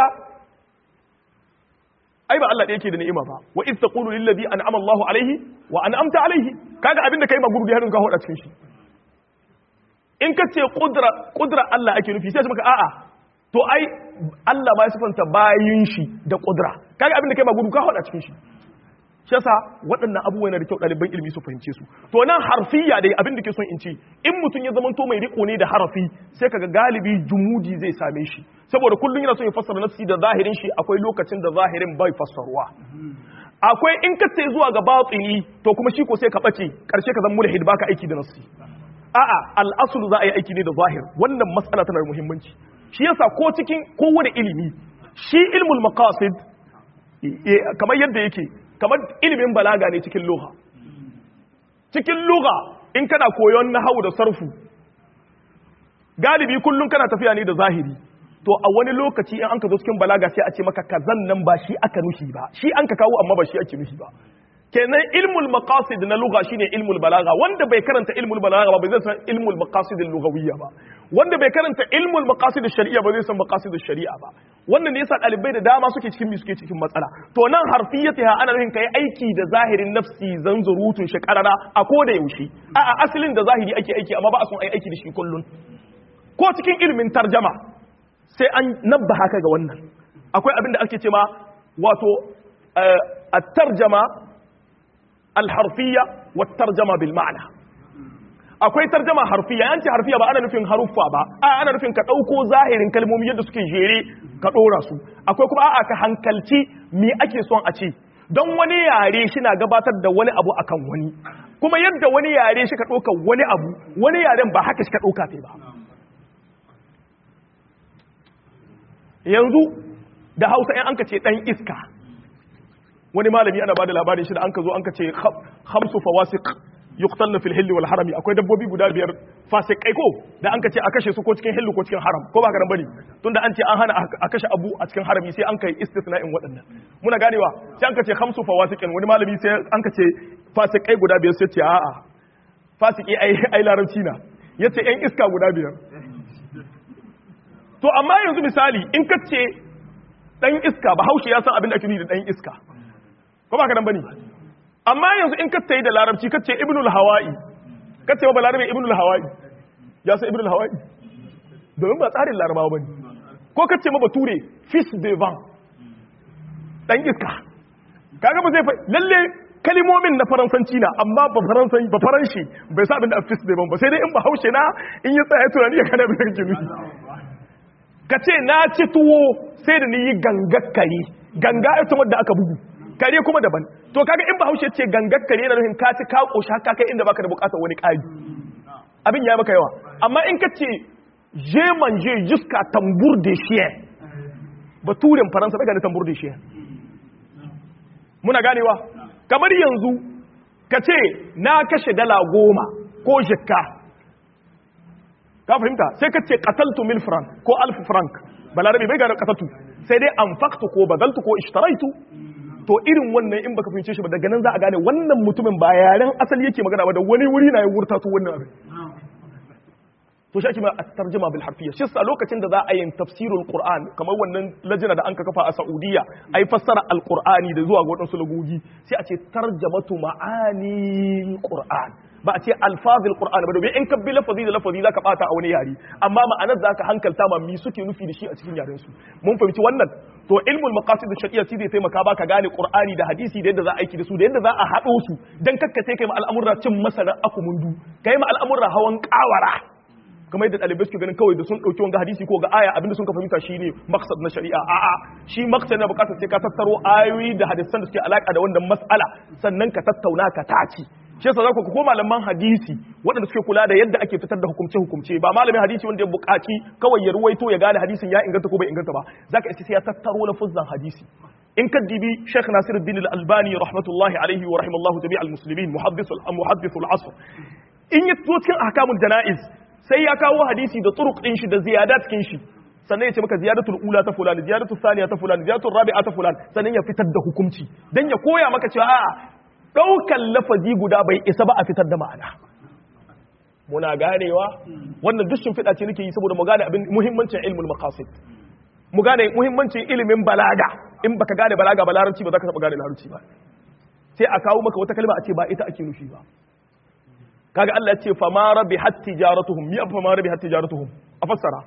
ai ba Allah da yake da ni'ima ba wa iz taqulu lil ladhi an'ama Allahu alayhi wa an'amta alayhi kaga abin da kai ma gurbi harin ka hoda cikin shi in ka ce qudra qudra Allah ake nufi sai maka a'a to ai Allah ba ya sifanta bayin shi da qudra kaga abin da kai ma gurbi ka hoda cikin shi shi yasa waɗannan abubuwa yana da kyau ɗaliban ilimi su fahimce su to nan harfiya dai abin da ke son in ce in mutum ya zama to mai riko ne da harafi sai kaga galibi jumudi zai same shi saboda kullum yana son ya fassara nafsi da zahirin shi akwai lokacin da zahirin bai fassaruwa akwai in ka ce zuwa ga batini to kuma shi ko sai ka bace karshe ka zama mulhid baka aiki da nafsi a'a al-aslu za a yi aiki ne da zahir wannan matsala tana da muhimmanci shi yasa ko cikin kowane ilimi shi ilmul maqasid kamar yadda yake kamar ilimin balaga ne cikin lugha cikin lugha in kana koyon nahawu da sarfu galibi kullum kana tafiya ne da zahiri to a wani lokaci in an ka zo cikin balaga sai a ce maka kazan nan ba shi aka nufi ba shi an ka kawo amma ba shi ake nufi ba kenan ilmul maqasid na lugha shine ilmul balaga wanda bai karanta ilmul balaga ba bai zai san ilmul maqasid lughawiyya ba wanda bai karanta ilmul maqasid shari'a ba zai san maqasid shari'a ba wannan ne yasa dalibai da dama suke cikin mi suke cikin matsala to nan harfiyatiha ana nufin kai aiki da zahirin nafsi zanzurutun shi karara a ko da yaushe a a asalin da zahiri ake aiki amma ba a son ai aiki da shi kullun ko cikin ilmin tarjama sai an nabba haka ga wannan akwai abin da ake cewa wato at-tarjama al-harfiyya wa tarjama bil ma'na akwai tarjama harfiya yanci harfiya ba ana nufin haruffa ba a ana nufin ka ɗauko zahirin kalmomi yadda suke jere ka ɗora su akwai kuma a'a ka hankalci me ake son a ce don wani yare shi na gabatar da wani abu akan wani kuma yadda wani yare shi ka ɗauka wani abu wani yaren ba haka shi ka ɗauka ta ba yanzu da hausa in an ka ce ɗan iska wani malami ana ba da labarin shi da an ka zo an ka ce hamsu fawasik yuqtalna fil hilli wal harami akwai dabbobi guda biyar fasikai ko da an kace a kashe su ko cikin hillu ko cikin haram ko ba ka bane tunda an ce an hana a kashe abu a cikin harami sai an kai istisna'in waɗannan muna ganewa sai an kace khamsu fawasiqin wani malami sai an kace fasikai guda biyar sai ce a'a fasiki ai ai larabci na yace yan iska guda biyar to amma yanzu misali in kace dan iska bahaushe ya san abin da ake nufi da dan iska ko ba ka bane amma yanzu in kace da larabci kace ibnul hawa'i kace ba larabe ibnul hawa'i ya san ibnul hawa'i domin ba tsarin larabawa bane ko kace ma bature fish de vent dan iska kaga ba zai fa lalle kalimomin na faransanci na amma ba faransanci ba faranshi bai sa abin da fish de vent ba sai dai in ba haushe na in ya tsaya tunani ya kana abin da kake nufi kace na ci tuwo sai da ni yi gangakkari ganga ita wadda aka bugu kare kuma daban to kaga in bahaushe ce gangar kare yana nufin ka ci ka koshi haka kai inda baka da bukatar wani ƙari abin ya maka yawa amma in ka ce je manje jusqu'à tambour de chien baturen faransa daga da tambour de chien muna ganewa kamar yanzu ka ce na kashe dala goma ko jikka ka fahimta sai ka ce qataltu mil franc ko alf franc balarabe bai gane qataltu sai dai anfaqtu ko badaltu ko ishtaraitu to irin wannan in baka fahimce shi ba daga nan za a gane wannan mutumin ba yaren asali yake magana ba da wani wuri na ya wurta to wannan abin to shi ake ma tarjuma bil harfiyya shi sa lokacin da za a yin tafsirul qur'an kamar wannan lajina da an ka kafa a saudiya ai fassara alqur'ani da zuwa ga wadansu lagogi sai a ce tarjamatu ma'ani qur'an ba a ce alfazil qur'an ba domin in ka bi lafazi da lafazi zaka bata a wani yare amma ma'anar zaka hankalta ma mi suke nufi da shi a cikin yaren su mun fahimci wannan to ilmul maqasid shar'iyya shi zai taimaka baka gane qur'ani da hadisi da yadda za a aiki da su da yadda za a hado su dan kakkace kai ma al'amurra cin masana akumundu kai ma al'amurra hawan kawara kamar yadda ɗalibai suke ganin kawai da sun ɗauki wanga hadisi ko ga aya abinda sun ka fahimta shine maqsad na shari'a a'a shi maqsad na bukatar sai ka tattaro ayoyi da hadisan da suke alaka da wannan mas'ala sannan ka tattauna ka taci shi yasa zaku ko malaman hadisi waɗanda suke kula da yadda ake fitar da hukumce hukumce ba malamin hadisi wanda ya buƙaci kawai ya ruwaito ya gane hadisin ya inganta ko bai inganta ba zaka isa sai ya tattaro lafuzzan hadisi in ka dibi Sheikh Nasiruddin Al-Albani rahmatullahi alaihi wa rahimallahu tabi'al muslimin muhaddis al-muhaddis al-asr in ya zo cikin ahkamul janaiz sai ya kawo hadisi da turuq din shi da ziyadat cikin shi sannan ya ce maka ziyadatul ula ta fulani ziyadatul thaniya ta fulani ziyadatul rabi'a ta fulani sannan ya fitar da hukunci dan ya koya maka cewa a'a daukan lafazi guda bai isa ba a fitar da ma'ana muna ganewa wannan duk shimfiɗa ce nake yi saboda mu gane abin muhimmancin ilmul maqasid mu gane muhimmancin ilimin balaga in baka gane balaga ba larabci ba za ka taɓa gane larabci ba sai a kawo maka wata kalma a ce ba ita ake nufi ba kaga Allah ya ce fa ma rabi hat tijaratuhum mi fa ma rabi hat tijaratuhum a fassara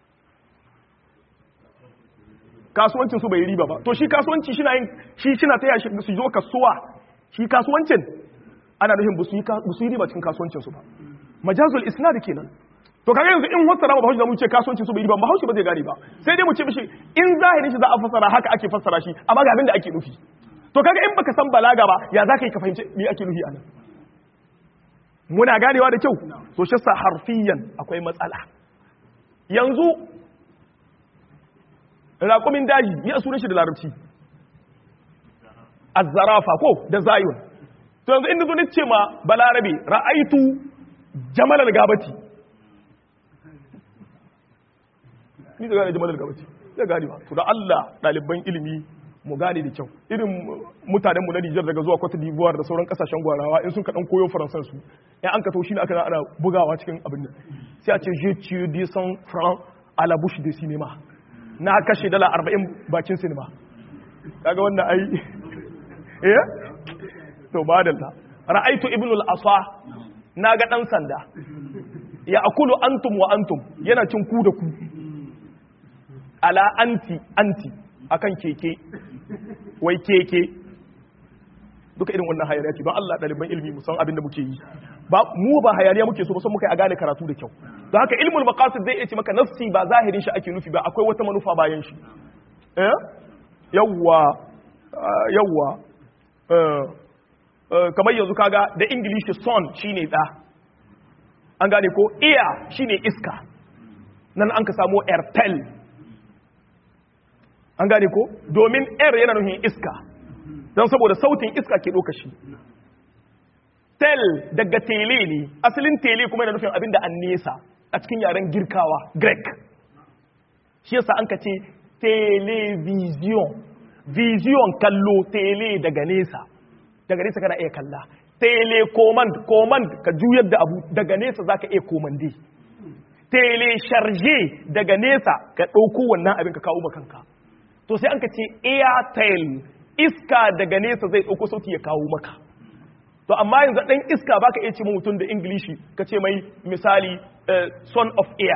kasuwancin su bai riba ba to shi kasuwanci shi na yin shi shi na taya shi su zo kasuwa shi kasuwancin ana nufin ba su yi riba cikin kasuwancin su ba majazul isnad kenan to kaga yanzu in fassara ba haushi da mu ce kasuwancin su bai riba ba haushi ba zai gane ba sai dai mu ce mishi in zahirin shi za a fassara haka ake fassara shi amma ga abin da ake nufi to kaga in baka san balaga ba ya za ka yi ka fahimci me ake nufi anan muna ganewa da kyau so shi sa harfiyan akwai matsala yanzu raƙumin daji ni a sunan shi da larabci azzarafa ko da zayun to yanzu inda zo ni ce ma balarabe ra'aitu jamalal gabati ni da gane jamalal gabati ya gane ba to da Allah ɗaliban ilimi mu gane da kyau irin mutanenmu na Nijar daga zuwa Cote d'Ivoire da sauran kasashen gwarawa in sun kaɗan koyo faransan su in an ka to shi ne aka ana bugawa cikin abin nan sai a ce je tu de son franc à la bouche de cinéma na kashe dala 40 bakin sinima kaga wannan ai eh to badalla ra'aitu ibn al-asa na ga dan sanda ya akulu antum wa antum yana cin ku da ku ala anti anti akan keke wai keke duka irin wannan hayaniya ce don Allah ɗaliban ilimi mu san abin da muke yi ba mu ba hayaniya muke so ba san muka a gane karatu da kyau don haka ilmul maqasid zai iya ce maka nafsi ba zahirin shi ake nufi ba akwai wata manufa bayan shi eh yawwa yawwa kamar yanzu kaga da ingilishi son shine da an gane ko ear shine iska nan an ka samu airtel an gane ko domin air yana nufin iska don saboda sautin iska ke ɗauka shi tel daga tele ne asalin tele kuma yana nufin abin da an nesa a cikin yaren girkawa greek shi yasa an ka ce television vision kallo tele daga nesa daga nesa kana iya kalla tele command command ka juyar da abu daga nesa zaka iya komande tele charge daga nesa ka ɗauko wannan abin ka kawo makanka to sai an ka ce airtel iska daga nesa zai ɗauko sauti ya kawo maka to amma yanzu ɗan iska baka iya ce mutum da ingilishi ka ce mai misali son of air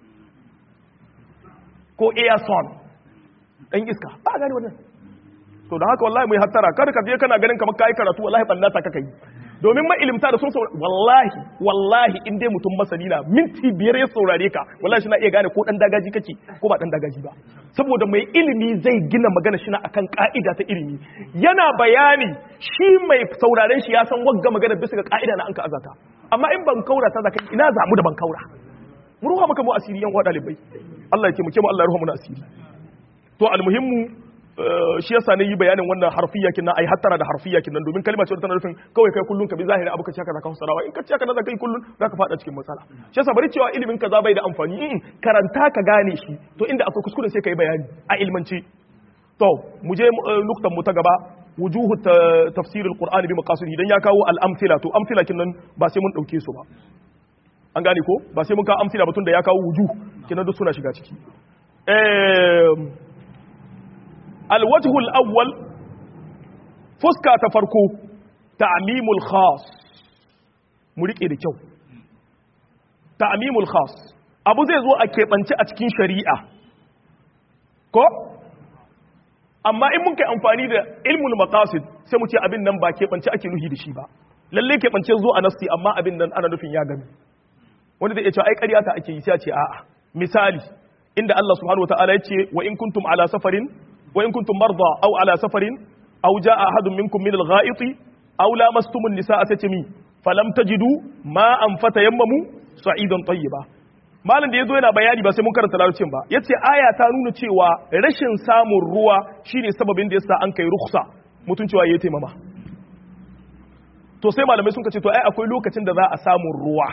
ko air son ɗan iska ba gani wannan to da haka wallahi mai hattara kada ka je kana ganin kamar kai karatu wallahi ballata kaka yi domin ilimta da sun saurare wallahi wallahi in dai mutum masani na minti biyar ya saurare ka wallahi shi na iya gane ko dan dagaji kake ko ba dan dagaji ba saboda mai ilimi zai gina magana shi na akan ka'ida ta ilimi yana bayani shi mai sauraren shi ya san wagga magana bisa ga ka'ida na an ka azata amma in ban kaura ta zaka ina zamu da ban kaura mu ruha maka mu asiri yan wa dalibai Allah ya taimake mu Allah ya ruha mu na asiri to almuhimmu shi yasa ne yi bayanin wannan harfiya kinan ai hattara da harfiya kinan domin kalma ce tana nufin kawai kai kullun ka bi zahiri abu ka ce ka zaka fasarawa in ka ce ka zaka kai kullun zaka fada cikin matsala shi yasa bari cewa ilimin kaza bai da amfani in karanta ka gane shi to inda akwai kuskure sai kai bayani a ilmanci to mu je nuktan mu ta gaba wujuhu tafsir alqur'ani bi maqasidihi dan ya kawo al-amthila to amthila kinan ba sai mun dauke su ba an gane ko ba sai mun kawo amthila ba tun da ya kawo wujuh kinan duk suna shiga ciki eh الوجه الأول فسكا تفرقو تعميم الخاص مريك إيه كيو تعميم الخاص أبو زي زو أكيبانci a cikin shari'a ko amma in mun kai amfani da ilmul maqasid sai mu ce abin nan ba keɓance ake nuhi da shi ba lalle keɓance zo a nasti amma abin nan ana nufin ya gami wanda zai iya cewa ai ƙarya ta ake yi sai a ce a'a misali inda Allah subhanahu wataala ya ce wa in kuntum ala safarin وإن كنتم مرضى أو على سفر أو جاء أحد منكم من الغائط أو لامستم النساء ستمي فلم تجدوا ماء فتيمموا صعيدا طيبا malam da yazo yana bayani ba sai mun karanta larabcin ba yace aya ta nuna cewa rashin samun ruwa shine sababin da yasa an kai rukhsa mutun cewa yayi taimama to sai malamai sun ce to ai akwai lokacin da za a samu ruwa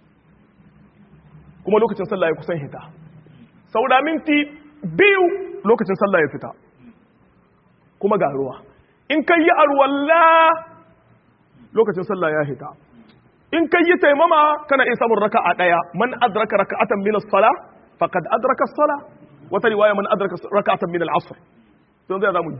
kuma lokacin sallah ya kusan hita saura minti biyu lokacin sallah ya fita kuma ga ruwa in kai yi arwalla lokacin sallah ya hita in kai yi taimama kana iya samun raka'a daya man adraka raka'atan min as-sala faqad adraka as-sala wata riwaya man adraka raka'atan min al-asr to zai zamu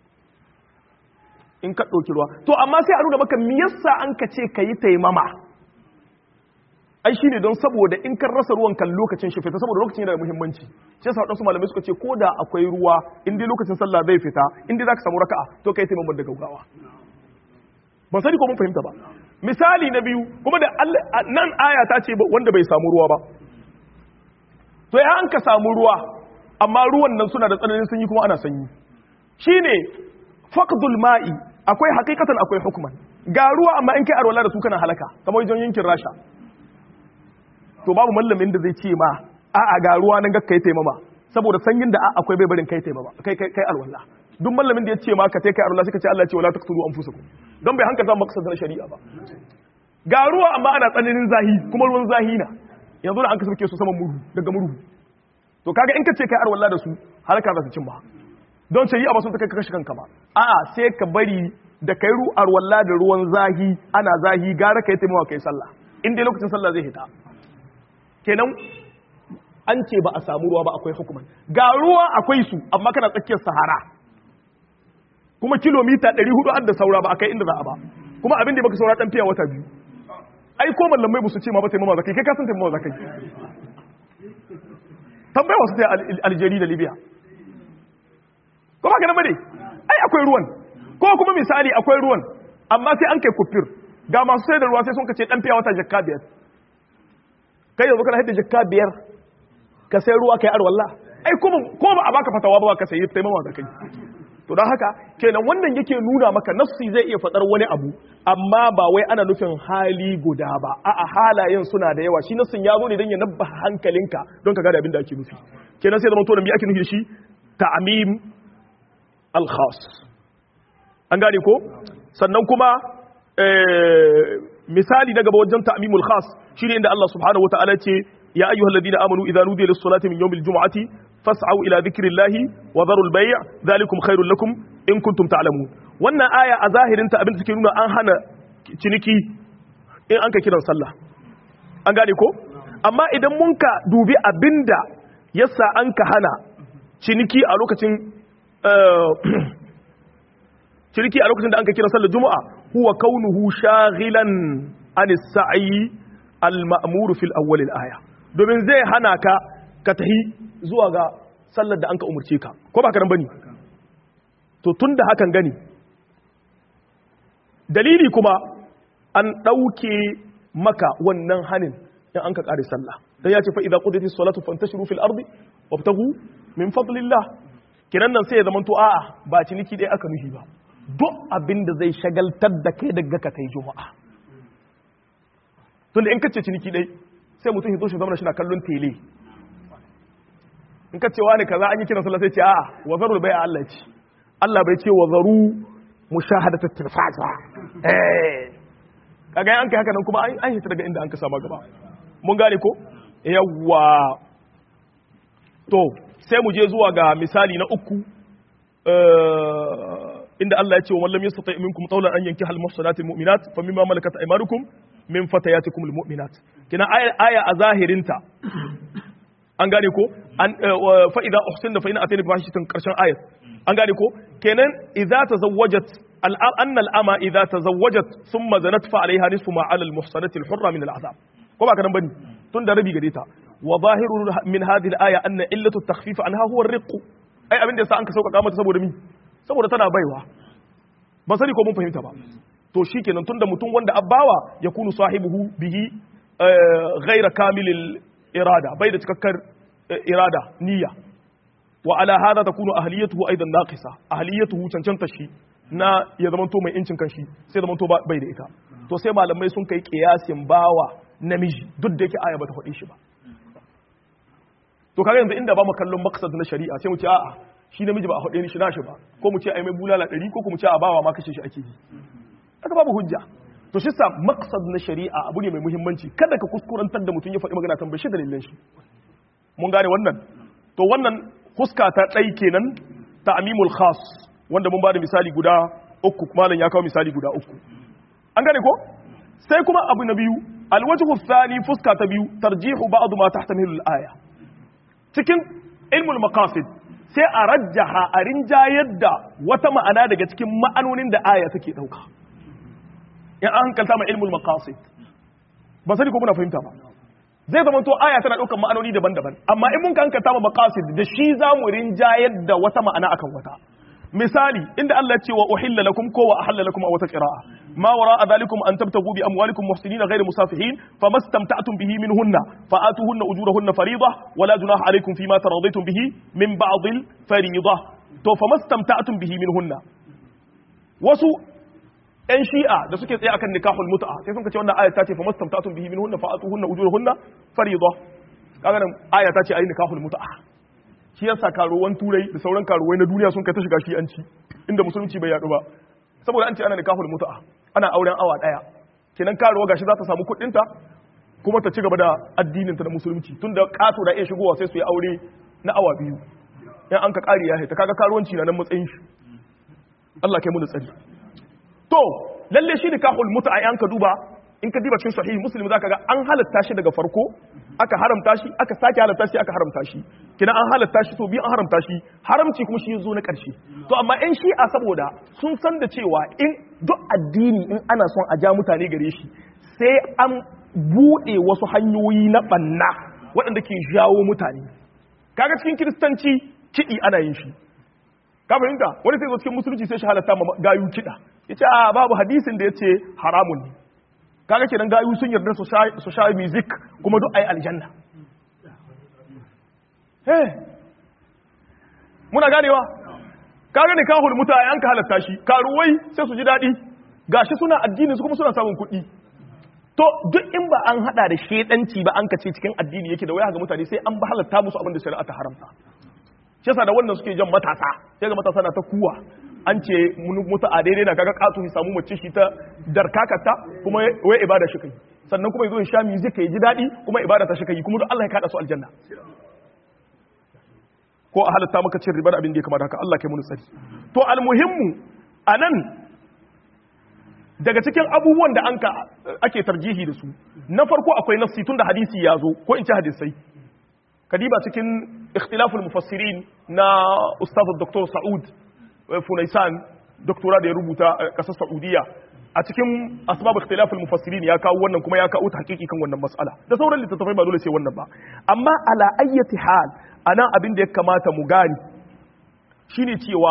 in ka dauki ruwa to amma sai a nuna maka me yasa an ka ce kai taimama ai shine don saboda in kan rasa ruwan kan lokacin shi fita saboda lokacin yana da muhimmanci shi yasa wadansu malamai suka ce ko da akwai ruwa in dai lokacin sallah zai fita in dai zaka samu raka'a to kai taimama da gaugawa ban sani ko mun fahimta ba misali na biyu kuma da nan aya ta ce wanda bai samu ruwa ba to ya an ka samu ruwa amma ruwan nan suna da tsananin sanyi kuma ana sanyi shine faqdul ma'i akwai hakikatan akwai hukman ga ruwa amma in kai arwala da su kana halaka kamar wajen yankin rasha to babu mallamin da zai ce ma a'a ga ruwa nan gakkai taimama saboda sanyin da akwai bai barin kai taimama kai kai kai alwala duk mallamin da ya ce ma ka kai alwala suka ce Allah ya ce wala taqtulu anfusakum don bai hankalta maka sadar shari'a ba ga ruwa amma ana tsananin zahi kuma ruwan zahi na yanzu da an ka sauke su saman murhu daga murhu to kaga in ka ce kai alwala da su halaka za su cin ba don shari'a ba sun ta kai ka kashe kanka ba a'a sai ka bari da kai ru arwalla da ruwan zahi ana zahi gara kai taimama kai sallah in dai lokacin sallah zai hita kenan an ce ba a samu ruwa ba akwai hukuman ga ruwa akwai su amma kana tsakiyar sahara kuma kilomita 400 an da saura ba akai inda za a ba kuma abin da baka saura dan fiya wata biyu ai ko mallamai ba su ce ma ba taimama zakai kai ka san taimama zakai tambaya wasu ta Algeria da Libya ko ba ka nan bane ai akwai ruwan ko kuma misali akwai ruwan amma sai an kai kufir ga masu sai da ruwa sai sun kace dan fiya wata jakka biyar kai yanzu kana haɗe jikka biyar ka sai ruwa kai arwallah ai kuma ko ba a baka fatawa ba ka sayi taimama da kai to don haka kenan wannan yake nuna maka nafsi zai iya fadar wani abu amma ba wai ana nufin hali guda ba a'a halayen suna da yawa shi nafsin ya zo ne don ya nabba hankalinka don ka gane abin da ake nufi kenan sai zama to da me ake nufi da shi ta'mim al-khas an gane ko sannan kuma misali na gaba wajen ta'mimul khas shine inda Allah subhanahu wataala ce ya ayyuhal ladina amanu idza nudiya lis salati min yawmil jum'ati fas'au ila dhikrillahi wa dharul bay' dhalikum khairul lakum in kuntum ta'lamun wannan aya a zahirin ta abin da take nuna an hana ciniki in an ka kiran sallah an gane ko amma idan mun ka dubi abinda yasa an ka hana ciniki a lokacin ciniki a lokacin da an ka kira sallar juma'a huwa kaunuhu shaghilan an sa'i al-ma'mur fil awwal al-aya domin zai hana ka ka tahi zuwa ga sallar da an ka umurce ka ko ba ka nan bane to tunda hakan gani dalili kuma an dauke maka wannan hanin in an ka kare sallah dan ya ce fa idza qudiyatis salatu fantashiru fil ardi wabtagu min fadlillah kiran nan sai ya zama to a'a ba ciniki dai aka nufi ba duk abin da zai shagaltar da kai daga ka kai juma'a tunda in kace ciniki dai sai mutum ya zo shi zama shi na kallon tele in kace wani kaza an yi kiran sallah sai ce a'a wa zarul bai'a Allah ce Allah bai ce wa zaru mushahadatu tilfaz ba eh kaga an kai haka nan kuma an hita daga inda an ka sama gaba mun gane ko yawwa to sai mu je zuwa ga misali na uku inda Allah ya ce wa man lam yastati minkum qawlan an yankiha al muhsanati al mu'minat fa mimma malakat aymanukum min fatayatikum al mu'minat kina aya aya a zahirinta an gane ko an fa idza uhsinna fa in atayna bi fahishatin karshen ayat an gane ko kenan idza tazawwajat al anna al ama idza tazawwajat thumma zanat fa alaiha nisfu ma ala al muhsanati al hurra min al azab ko ba ka nan bane tun da rabi gare ta wa zahiru min hadhihi al aya anna illatu at takhfif anha huwa ar riq ai abin da yasa an ka sauƙaƙa mata saboda mi saboda tana baiwa ban sani ko mun fahimta ba to shikenan tunda mutum wanda abbawa ya kunu sahibuhu bihi ghaira kamilil irada bai da cikakkar irada niyya wa ala hada takunu ahliyatuhu aidan naqisa ahliyatuhu cancanta shi na ya zama to mai incin kanshi sai zama to bai da ita to sai malamai sun kai kiyasin bawa namiji duk da yake aya bata faɗi shi ba to kaga yanzu inda ba mu kallon maksad na shari'a sai mu ce a'a shi namiji ba a haɗe ni shi nashi ba ko mu ce ai mai bulala ɗari ko mu ce a bawa ma kashe shi ake yi haka babu hujja to shi sa maksad na shari'a abu ne mai muhimmanci kada ka kuskurantar da mutum ya faɗi magana tambaye shi dalilin shi mun gane wannan to wannan huska ta ɗai kenan ta amimul khas wanda mun ba da misali guda uku malam ya kawo misali guda uku an gane ko sai kuma abu na biyu alwajhu thani fuska ta biyu tarjihu ba'd ma tahtamilu al-aya cikin ilmul maqasid sai a rajjaha a rinjayar da wata ma'ana daga cikin ma'anonin da aya take dauka in an hankalta ma ilmul maqasid ba sani ko muna fahimta ba zai zama to aya tana daukan ma'anoni daban-daban amma in mun ka hankalta ma maqasid da shi za mu rinjayar da wata ma'ana akan wata misali inda Allah ce wa uhilla lakum ko wa ahalla lakum a wata qira'a ma wara dhalikum an tabtagu bi amwalikum muhsinina ghayra musafihin famastamta'tum bihi minhunna fa'atuhunna ujurahunna fariida wa la junaha alaykum fima taradaytum bihi min ba'd al fariida to famastamta'tum bihi minhunna wasu ‘yan shi'a da suke tsaye akan nikahul mut'a sai sun ce wannan aya ta ce famastamta'tum bihi minhunna fa'atuhunna ujurahunna fariida kaga nan aya ta ce ayi nikahul mut'a shi yasa karuwan turai da sauran karuwai na duniya sun kai ta shiga shi an ci inda musulunci bai yadu ba saboda an ce ana nikahul mutu'a ana auren awa daya kenan karuwa gashi za ta samu kuɗin ta kuma ta ci gaba da addinin ta da musulunci tunda kato da iya shigowa sai su yi aure na awa biyu in an ka kari ya ta kaga karuwanci na nan matsayin shi Allah kai mu da tsari to lalle shi nikahul mutu'a an ka duba in ka diba cikin sahihi muslim zaka ga an halatta shi daga farko aka haramta shi aka sake halatta shi aka haramta shi kina an halatta shi to bi an haramta shi haramci kuma shi zo na karshe to amma in shi a saboda sun san da cewa in duk addini in ana son a ja mutane gare shi sai an bude wasu hanyoyi na banna waɗanda ke jawo mutane kaga cikin kiristanci kiɗi ana yin shi ka fahimta wani sai zo cikin musulunci sai shi halatta ma gayu kiɗa yace a babu hadisin da yace haramun ne kaga kenan gayu sun yarda su sha music kuma duk ai aljanna eh muna ganewa kaga ne kahul muta an ka halatta shi karuwai sai su ji dadi gashi suna addini su kuma suna samun kuɗi to duk in ba an hada da shedanci ba an kace cikin addini yake da waya ga mutane sai an ba halatta musu abin da shari'a ta haramta shi yasa da wannan suke jan matasa sai ga matasa na ta kuwa an ce mutu a daidai na kaga katu ya samu mace shi ta darkakata kuma wai ibada shi kai sannan kuma yazo ya sha music ya ji dadi kuma ibada ta shi kai kuma duk Allah ya kada su aljanna ko a halatta maka cin ribar abin da ya kamata haka Allah kai mu tsari to almuhimmu anan daga cikin abubuwan da an ka ake tarjihi da su na farko akwai nafsi tun da hadisi ya zo ko in ci hadisai kadiba cikin ikhtilaful mufassirin na ustaz dr sa'ud funaisan doktora da ya rubuta a kasar saudiya a cikin asbab ikhtilaful mufassirin ya kawo wannan kuma ya kawo hakiki kan wannan mas'ala da sauran littattafai ba dole sai wannan ba amma ala ayyati hal anan abin da ya kamata mu gani shine cewa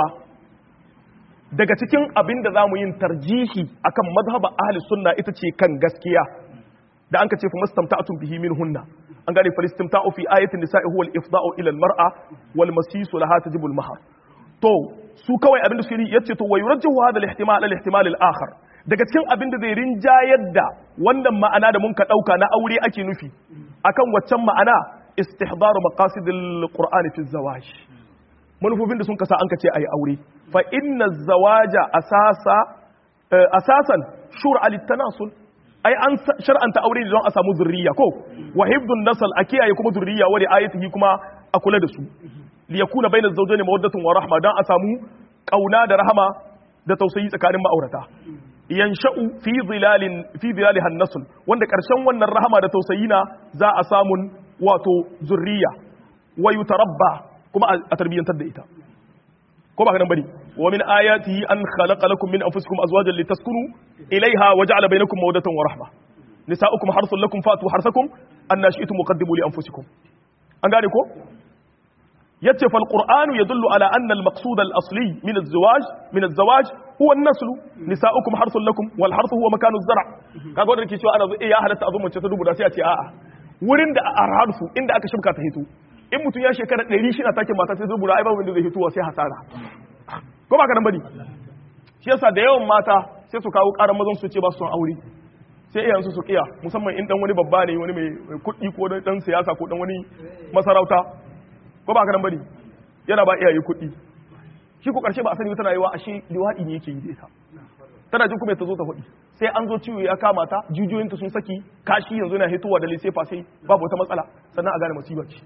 daga cikin abin da za mu yin tarjihi akan mazhaba ahli sunna ita ce kan gaskiya da an ka ce fa mastamta'atun bihi min hunna an gane falistimta'u fi ayatin nisa'i huwa al-ifda'u ila al-mar'a wal masisu laha tajibu al-mahar to su kawai abin da suke yi yace to wayurajjihu hadha al-ihtimal al-ihtimal al-akhar daga cikin abin da zai rinjayar da wannan ma'ana da mun ka dauka na aure ake nufi akan waccan ma'ana istihdaru maqasid al-qur'ani fi az-zawaj manufofin da sun kasa an ka ce ayi aure fa inna zawaja asasa asasan shur'a litanasul ai an shar'anta aure ne don a samu zurriya ko wa hibdun nasal a kiyaye kuma zurriya wa ayatihi kuma a kula da su li yakuna bayna zawjayn mawaddatun wa rahma dan a samu kauna da rahama da tausayi tsakanin ma'aurata yansha'u fi zilalin fi zilaliha nasl wanda karshen wannan rahama da tausayi na za a samun wato zurriya wa yutarabba kuma a tarbiyyantar da ita ko ba ka nan bane wa min ayatihi an khalaqa lakum min anfusikum azwajan litaskunu ilayha wa ja'ala bainakum mawaddatan wa rahma nisa'ukum harthun lakum fatu harthakum anna shi'tum muqaddimu li anfusikum an gane ko yace fal qur'anu yadullu ala anna al maqsud al asli min al zawaj min al zawaj huwa an nasl nisa'ukum harthun lakum wal harthu huwa makanu az zar' kaga wanda ke cewa ana zo eh ya halatta azumma ce ta dubu sai a ce a'a wurin da a harfu inda aka shibka ta hito in mutum ya shekara ɗari shi na take mata sai zubura ai babu wanda zai hituwa sai hasara ko ba ka nan bane shi yasa da yawan mata sai su kawo ƙarar mazan su ce ba su son aure sai iyansu su kiya musamman in dan wani babba ne wani mai kuɗi ko dan siyasa ko dan wani masarauta ko ba ka nan bane yana ba iyaye kuɗi shi ko karshe ba a sani tana yi wa ashe liwaɗi ne yake yi da ita tana jin kuma ta zo ta faɗi sai an zo ciwo ya kama ta jijiyoyinta sun saki kashi yanzu yana hitowa da lissefa sai babu wata matsala sannan a gane musibar ce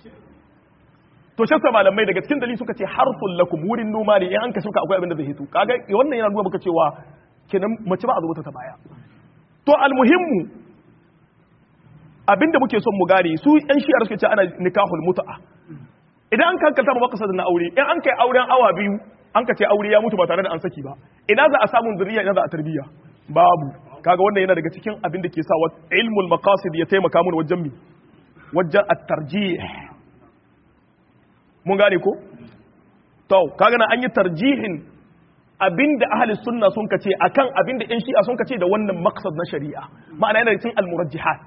to shi sa malamai daga cikin dalili suka ce harfun lakum wurin noma ne in an ka shuka akwai abin da zai hito kaga wannan yana nuna maka cewa kenan mace ba a zuba ta baya to almuhimmu abinda muke son mu gane su yan shi'ar suke ce ana nikahul mut'a idan an kankanta ba makasar na aure in an kai auren awa biyu an ka ce aure ya mutu ba tare da an saki ba ina za a samu zuriya ina za a tarbiyya babu kaga wannan yana daga cikin abin da ke sa ilmul maqasid ya taimaka mun wajen mi wajen at-tarjih mun gane ko to kaga na an yi tarjihin abinda ahli sunna sun kace akan abinda yan shi'a sun kace da wannan maqsad na shari'a ma'ana yana cikin al-murajjihat